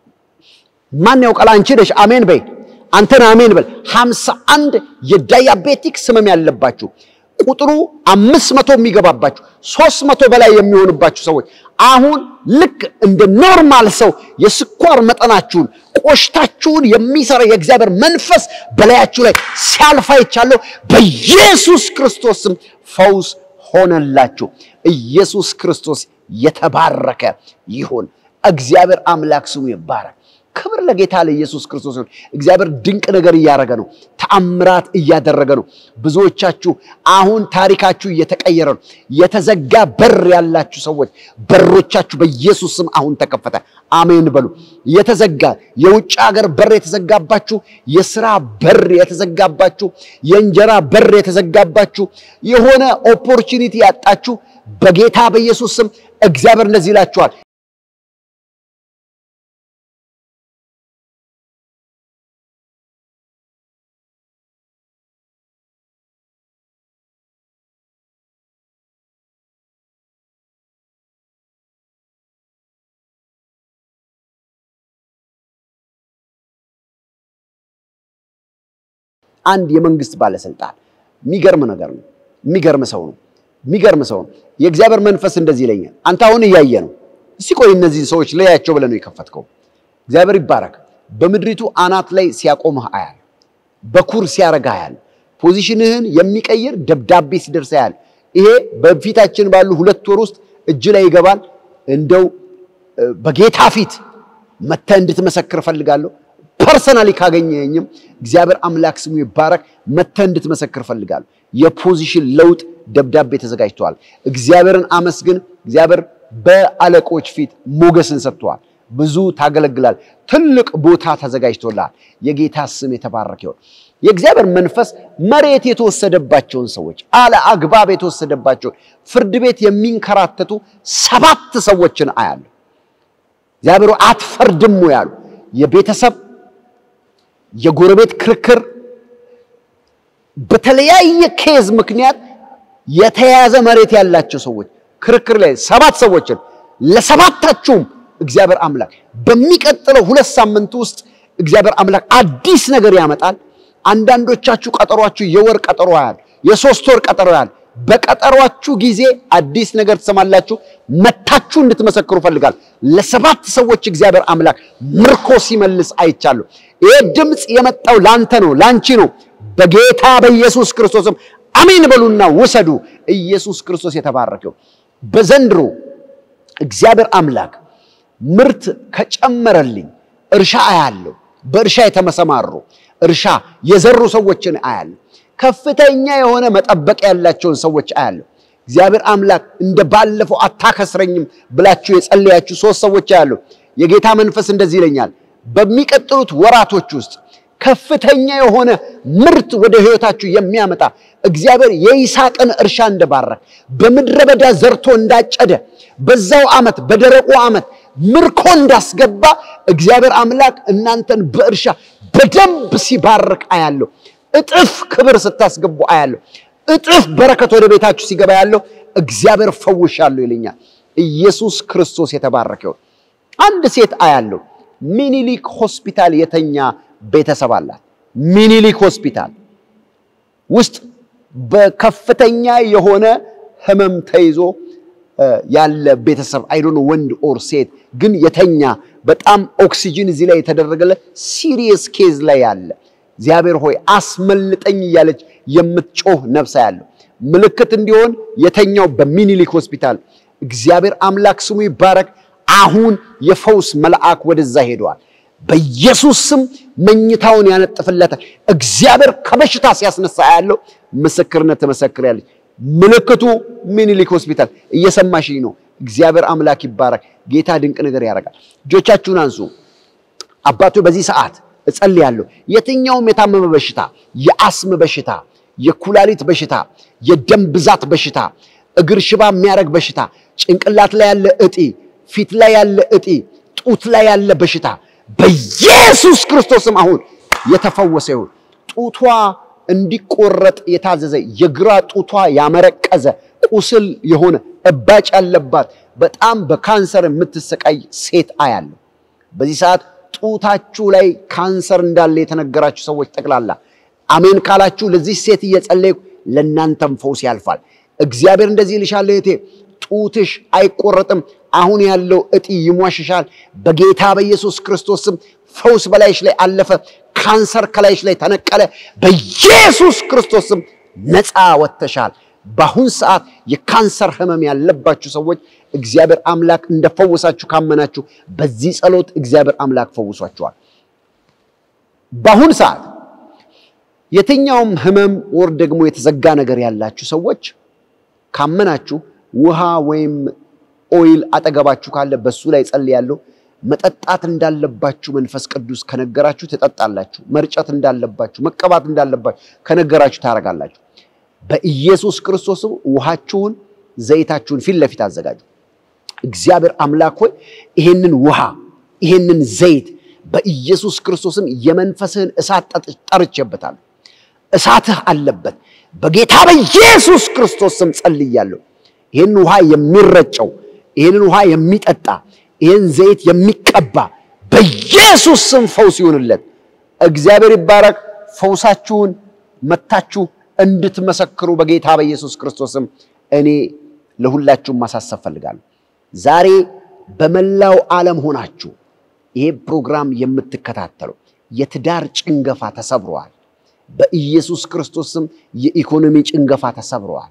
ማን ያውቃል? አንቺ ነሽ። አሜን በይ። አንተን አሜን በል። ሀምሳ አንድ የዳያቤቲክ ህመም ያለባችሁ ቁጥሩ አምስት መቶ የሚገባባችሁ ሶስት መቶ በላይ የሚሆንባችሁ ሰዎች አሁን ልክ እንደ ኖርማል ሰው የስኳር መጠናችሁን ቆሽታችሁን የሚሰራ የእግዚአብሔር መንፈስ በላያችሁ ላይ ሲያልፍ አይቻለሁ። በኢየሱስ ክርስቶስም ፈውስ ሆነላችሁ። ኢየሱስ ክርስቶስ የተባረከ ይሁን። እግዚአብሔር አምላክ ስሙ ይባረክ። ክብር ለጌታ ለኢየሱስ ክርስቶስ ይሁን። እግዚአብሔር ድንቅ ነገር እያደረገ ነው። ተአምራት እያደረገ ነው። ብዙዎቻችሁ አሁን ታሪካችሁ እየተቀየረ ነው። የተዘጋ በር ያላችሁ ሰዎች በሮቻችሁ በኢየሱስ ስም አሁን ተከፈተ። አሜን በሉ። የተዘጋ የውጭ ሀገር በር የተዘጋባችሁ፣ የስራ በር የተዘጋባችሁ፣ የእንጀራ በር የተዘጋባችሁ፣ የሆነ ኦፖርቹኒቲ ያጣችሁ በጌታ በኢየሱስ ስም እግዚአብሔር እንደዚህ ይላችኋል አንድ የመንግስት ባለስልጣን የሚገርም ነገር ነው። የሚገርም ሰው ነው። የሚገርም ሰው ነው። የእግዚአብሔር መንፈስ እንደዚህ ይለኛል። አንተ አሁን እያየ ነው። እስቲ ቆይ እነዚህ ሰዎች ለያቸው ብለህ ነው የከፈትከው። እግዚአብሔር ይባረክ። በምድሪቱ አናት ላይ ሲያቆምህ አያል፣ በኩር ሲያረጋ አያል፣ ፖዚሽንህን የሚቀይር ደብዳቤ ሲደርስ አያል። ይሄ በፊታችን ባሉ ሁለት ወር ውስጥ እጅ ላይ ይገባል። እንደው በጌታ ፊት መተህ እንድትመሰክር እፈልጋለሁ። ፐርሰናሊ ካገኘኝም እግዚአብሔር አምላክ ስሙ ይባረክ። መተህ እንድትመሰክር እፈልጋለሁ። የፖዚሽን ለውጥ ደብዳቤ ተዘጋጅተዋል። እግዚአብሔርን አመስግን። እግዚአብሔር በአለቆች ፊት ሞገስን ሰጥተዋል። ብዙ ታገለግላል። ትልቅ ቦታ ተዘጋጅቶልሃል። የጌታ ስም የተባረከ ይሁን። የእግዚአብሔር መንፈስ መሬት የተወሰደባቸውን ሰዎች አለ አግባብ የተወሰደባቸውን ፍርድ ቤት የሚንከራተቱ ሰባት ሰዎችን አያለሁ። እግዚአብሔሩ አትፈርድም ያሉ የቤተሰብ የጎረቤት ክርክር በተለያየ ኬዝ ምክንያት የተያዘ መሬት ያላቸው ሰዎች ክርክር ላይ ሰባት ሰዎችን ለሰባታችሁም እግዚአብሔር አምላክ በሚቀጥለው ሁለት ሳምንት ውስጥ እግዚአብሔር አምላክ አዲስ ነገር ያመጣል። አንዳንዶቻችሁ ቀጠሯችሁ የወር ቀጠሮ ያህል የሶስት ወር ቀጠሮ ያህል በቀጠሯችሁ ጊዜ አዲስ ነገር ትሰማላችሁ። መታችሁ እንድትመሰክሩ ፈልጋል። ለሰባት ሰዎች እግዚአብሔር አምላክ ምርኮ ሲመልስ አይቻለሁ። ይህ ድምፅ የመጣው ላንተ ነው፣ ላንቺ ነው። በጌታ በኢየሱስ ክርስቶስም አሜን በሉና ውሰዱ። ኢየሱስ ክርስቶስ የተባረከው በዘንድሮ እግዚአብሔር አምላክ ምርት ከጨመረልኝ እርሻ አያለሁ። በእርሻ የተመሰማሩ እርሻ የዘሩ ሰዎችን አያለሁ። ከፍተኛ የሆነ መጠበቅ ያላቸውን ሰዎች አያለሁ። እግዚአብሔር አምላክ እንደ ባለፈው አታከስረኝም ብላችሁ የጸለያችሁ ሶስት ሰዎች አያለሁ። የጌታ መንፈስ እንደዚህ ይለኛል፣ በሚቀጥሉት ወራቶች ውስጥ ከፍተኛ የሆነ ምርት ወደ ሕይወታችሁ የሚያመጣ እግዚአብሔር የይስሐቅን እርሻ እንደባረክ በምድረ በዳ ዘርቶ እንዳጨደ በዛው ዓመት በደረቁ ዓመት ምርኮ እንዳስገባ እግዚአብሔር አምላክ እናንተን በእርሻ በደንብ ሲባርክ አያለሁ። እጥፍ ክብር ስታስገቡ አያለሁ። እጥፍ በረከት ወደ ቤታችሁ ሲገባ ያለው እግዚአብሔር ፈውሻለሁ ይለኛል። ኢየሱስ ክርስቶስ የተባረከ ይሁን። አንድ ሴት አያለሁ። ሚኒሊክ ሆስፒታል የተኛ ቤተሰብ አላት። ሚኒሊክ ሆስፒታል ውስጥ በከፍተኛ የሆነ ህመም ተይዞ ያለ ቤተሰብ አይዶን ወንድ ኦር ሴት ግን የተኛ በጣም ኦክሲጅን እዚህ ላይ የተደረገለት ሲሪየስ ኬዝ ላይ ያለ እግዚአብሔር ሆይ አስመልጠኝ እያለች የምትጮህ ነፍሳ ያለው ምልክት እንዲሆን የተኛው በሚኒሊክ ሆስፒታል እግዚአብሔር አምላክ ስሙ ይባረክ። አሁን የፈውስ መልአክ ወደዛ ሄደዋል። በኢየሱስ ስም መኝታውን ያነጥፍለታል። እግዚአብሔር ከበሽታ ሲያስነሳ ያለው ምስክርነት ትመሰክራለች። ምልክቱ ሚኒሊክ ሆስፒታል እየሰማሽኝ ነው። እግዚአብሔር አምላክ ይባረክ። ጌታ ድንቅ ነገር ያደርጋል። እጆቻችሁን አንሱ። አባቶ በዚህ ሰዓት እጸልያለሁ። የትኛውም የታመመ በሽታ፣ የአስም በሽታ፣ የኩላሊት በሽታ፣ የደም ብዛት በሽታ፣ እግር ሽባ የሚያደርግ በሽታ፣ ጭንቅላት ላይ ያለ እጢ፣ ፊት ላይ ያለ እጢ፣ ጡት ላይ ያለ በሽታ በኢየሱስ ክርስቶስም አሁን የተፈወሰ ይሁን። ጡቷ እንዲቆረጥ የታዘዘ የግራ ጡቷ ያመረቀዘ ቁስል የሆነ እባጭ ያለባት በጣም በካንሰር የምትሰቃይ ሴት አያለሁ። በዚህ ሰዓት ጡታችሁ ላይ ካንሰር እንዳለ የተነገራችሁ ሰዎች ጠቅላላ አሜን ካላችሁ ለዚህ ሴት እየጸለይኩ ለእናንተም ፈውስ ያልፋል። እግዚአብሔር እንደዚህ ይልሻል እህቴ፣ ጡትሽ አይቆረጥም። አሁን ያለው እጢ ይሟሽሻል። በጌታ በኢየሱስ ክርስቶስ ስም ፈውስ በላይሽ ላይ አለፈ። ካንሰር ከላይሽ ላይ ተነቀለ። በኢየሱስ ክርስቶስ ስም ነፃ ወጥተሻል። በአሁን ሰዓት የካንሰር ህመም ያለባችሁ ሰዎች እግዚአብሔር አምላክ እንደፈወሳችሁ ካመናችሁ በዚህ ጸሎት እግዚአብሔር አምላክ ፈውሷችኋል። በአሁን ሰዓት የትኛውም ህመም ወር ደግሞ የተዘጋ ነገር ያላችሁ ሰዎች ካመናችሁ ውሃ ወይም ኦይል አጠገባችሁ ካለ በሱ ላይ ጸልያለሁ። መጠጣት እንዳለባችሁ መንፈስ ቅዱስ ከነገራችሁ ትጠጣላችሁ። መርጨት እንዳለባችሁ መቀባት እንዳለባችሁ ከነገራችሁ ታደርጋላችሁ። በኢየሱስ ክርስቶስም ውሃችሁን ዘይታችሁን ፊት ለፊት አዘጋጁ። እግዚአብሔር አምላክ ሆይ ይሄንን ውሃ ይሄንን ዘይት በኢየሱስ ክርስቶስም የመንፈስህን እሳት ጠርቼበታለሁ። እሳትህ አለበት። በጌታ በኢየሱስ ክርስቶስ ስም ጸልያለሁ። ይህን ውሃ የሚረጨው ይህንን ውሃ የሚጠጣ ይህን ዘይት የሚቀባ በኢየሱስ ስም ፈውስ ይሁንለት። እግዚአብሔር ይባረክ። ፈውሳችሁን መታችሁ እንድትመሰክሩ በጌታ በኢየሱስ ክርስቶስም እኔ ለሁላችሁም ማሳሰብ ፈልጋለሁ። ዛሬ በመላው ዓለም ሆናችሁ ይሄ ፕሮግራም የምትከታተሉ የትዳር ጭንገፋ ተሰብረዋል። በኢየሱስ ክርስቶስም የኢኮኖሚ ጭንገፋ ተሰብረዋል።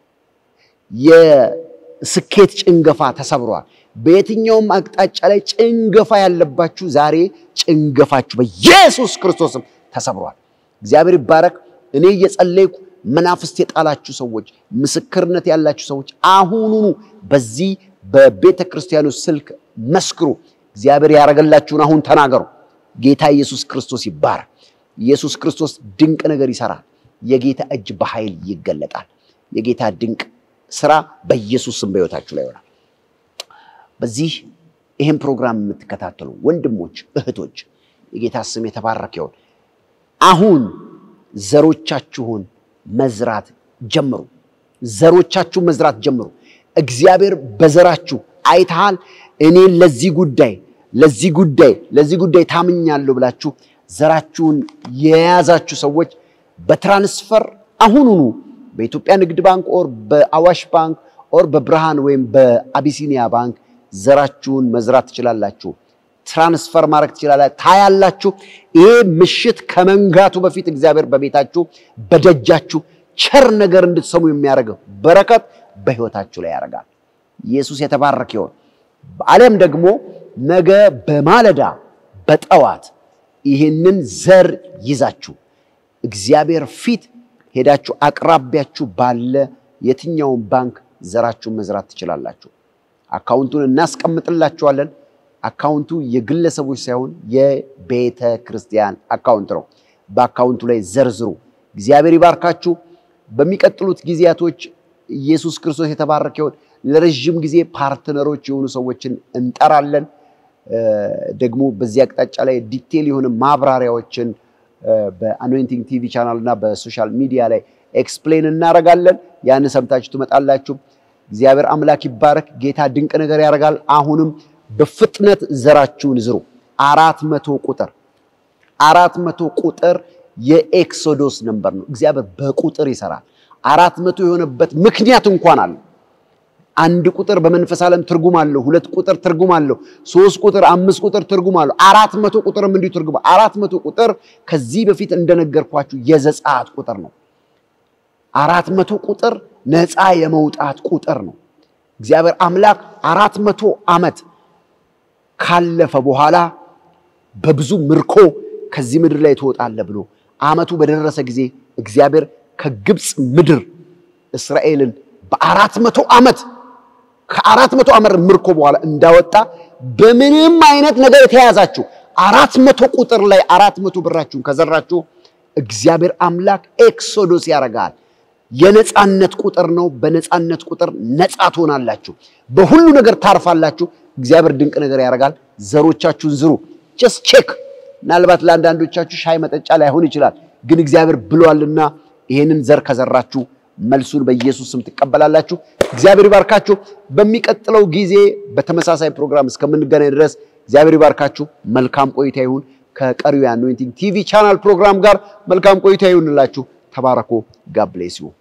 የስኬት ጭንገፋ ተሰብረዋል። በየትኛውም አቅጣጫ ላይ ጭንገፋ ያለባችሁ ዛሬ ጭንገፋችሁ በኢየሱስ ክርስቶስም ተሰብሯል። እግዚአብሔር ይባረክ። እኔ እየጸለይኩ መናፍስት የጣላችሁ ሰዎች፣ ምስክርነት ያላችሁ ሰዎች አሁኑኑ በዚህ በቤተ ክርስቲያኑ ስልክ መስክሩ። እግዚአብሔር ያደረገላችሁን አሁን ተናገሩ። ጌታ ኢየሱስ ክርስቶስ ይባረክ። ኢየሱስ ክርስቶስ ድንቅ ነገር ይሰራል። የጌታ እጅ በኃይል ይገለጣል። የጌታ ድንቅ ስራ በኢየሱስ ስም በሕይወታችሁ ላይ ይሆናል። በዚህ ይህን ፕሮግራም የምትከታተሉ ወንድሞች እህቶች፣ የጌታ ስም የተባረከ ይሁን። አሁን ዘሮቻችሁን መዝራት ጀምሩ። ዘሮቻችሁን መዝራት ጀምሩ። እግዚአብሔር በዘራችሁ አይተሃል። እኔ ለዚህ ጉዳይ ለዚህ ጉዳይ ለዚህ ጉዳይ ታምኛለሁ ብላችሁ ዘራችሁን የያዛችሁ ሰዎች በትራንስፈር አሁኑኑ በኢትዮጵያ ንግድ ባንክ ኦር በአዋሽ ባንክ ኦር በብርሃን ወይም በአቢሲኒያ ባንክ ዘራችሁን መዝራት ትችላላችሁ። ትራንስፈር ማድረግ ትችላላችሁ። ታያላችሁ። ይሄ ምሽት ከመንጋቱ በፊት እግዚአብሔር በቤታችሁ በደጃችሁ ቸር ነገር እንድትሰሙ የሚያደርገው በረከት በሕይወታችሁ ላይ ያደርጋል። ኢየሱስ የተባረከ ይሁን። በዓለም ደግሞ ነገ በማለዳ በጠዋት ይህንን ዘር ይዛችሁ እግዚአብሔር ፊት ሄዳችሁ አቅራቢያችሁ ባለ የትኛውን ባንክ ዘራችሁን መዝራት ትችላላችሁ። አካውንቱን እናስቀምጥላችኋለን። አካውንቱ የግለሰቦች ሳይሆን የቤተ ክርስቲያን አካውንት ነው። በአካውንቱ ላይ ዘርዝሩ። እግዚአብሔር ይባርካችሁ። በሚቀጥሉት ጊዜያቶች ኢየሱስ ክርስቶስ የተባረከ ይሁን። ለረዥም ጊዜ ፓርትነሮች የሆኑ ሰዎችን እንጠራለን። ደግሞ በዚህ አቅጣጫ ላይ ዲቴል የሆነ ማብራሪያዎችን በአኖይንቲንግ ቲቪ ቻናል እና በሶሻል ሚዲያ ላይ ኤክስፕሌን እናደርጋለን። ያን ሰምታችሁ ትመጣላችሁ። እግዚአብሔር አምላክ ይባረክ። ጌታ ድንቅ ነገር ያደርጋል። አሁንም በፍጥነት ዘራችሁን ዝሩ። አራት መቶ ቁጥር አራት መቶ ቁጥር የኤክሶዶስ ነምበር ነው። እግዚአብሔር በቁጥር ይሰራል። አራት መቶ የሆነበት ምክንያት እንኳን አለ። አንድ ቁጥር በመንፈስ ዓለም ትርጉም አለው። ሁለት ቁጥር ትርጉም አለው። ሶስት ቁጥር፣ አምስት ቁጥር ትርጉም አለው። አራት መቶ ቁጥርም እንዲሁ ትርጉም። አራት መቶ ቁጥር ከዚህ በፊት እንደነገርኳችሁ የዘጸአት ቁጥር ነው። አራት መቶ ቁጥር ነፃ የመውጣት ቁጥር ነው። እግዚአብሔር አምላክ አራት መቶ ዓመት ካለፈ በኋላ በብዙ ምርኮ ከዚህ ምድር ላይ ትወጣለህ ብሎ ዓመቱ በደረሰ ጊዜ እግዚአብሔር ከግብፅ ምድር እስራኤልን በአራት መቶ ዓመት ከአራት መቶ ዓመት ምርኮ በኋላ እንዳወጣ በምንም አይነት ነገር የተያዛችሁ አራት መቶ ቁጥር ላይ አራት መቶ ብራችሁን ከዘራችሁ እግዚአብሔር አምላክ ኤክሶዶስ ያደርጋል። የነፃነት ቁጥር ነው። በነፃነት ቁጥር ነፃ ትሆናላችሁ። በሁሉ ነገር ታርፋላችሁ። እግዚአብሔር ድንቅ ነገር ያደርጋል። ዘሮቻችሁን ዝሩ። ጀስት ቼክ። ምናልባት ለአንዳንዶቻችሁ ሻይ መጠጫ ላይሆን ይችላል፣ ግን እግዚአብሔር ብሏልና ይሄንን ዘር ከዘራችሁ መልሱን በኢየሱስ ስም ትቀበላላችሁ። እግዚአብሔር ይባርካችሁ። በሚቀጥለው ጊዜ በተመሳሳይ ፕሮግራም እስከምንገናኝ ድረስ እግዚአብሔር ይባርካችሁ። መልካም ቆይታ ይሁን። ከቀሪው የአኖይንቲንግ ቲቪ ቻናል ፕሮግራም ጋር መልካም ቆይታ ይሁንላችሁ። ተባረኮ። ጋድ ብሌስ ዩ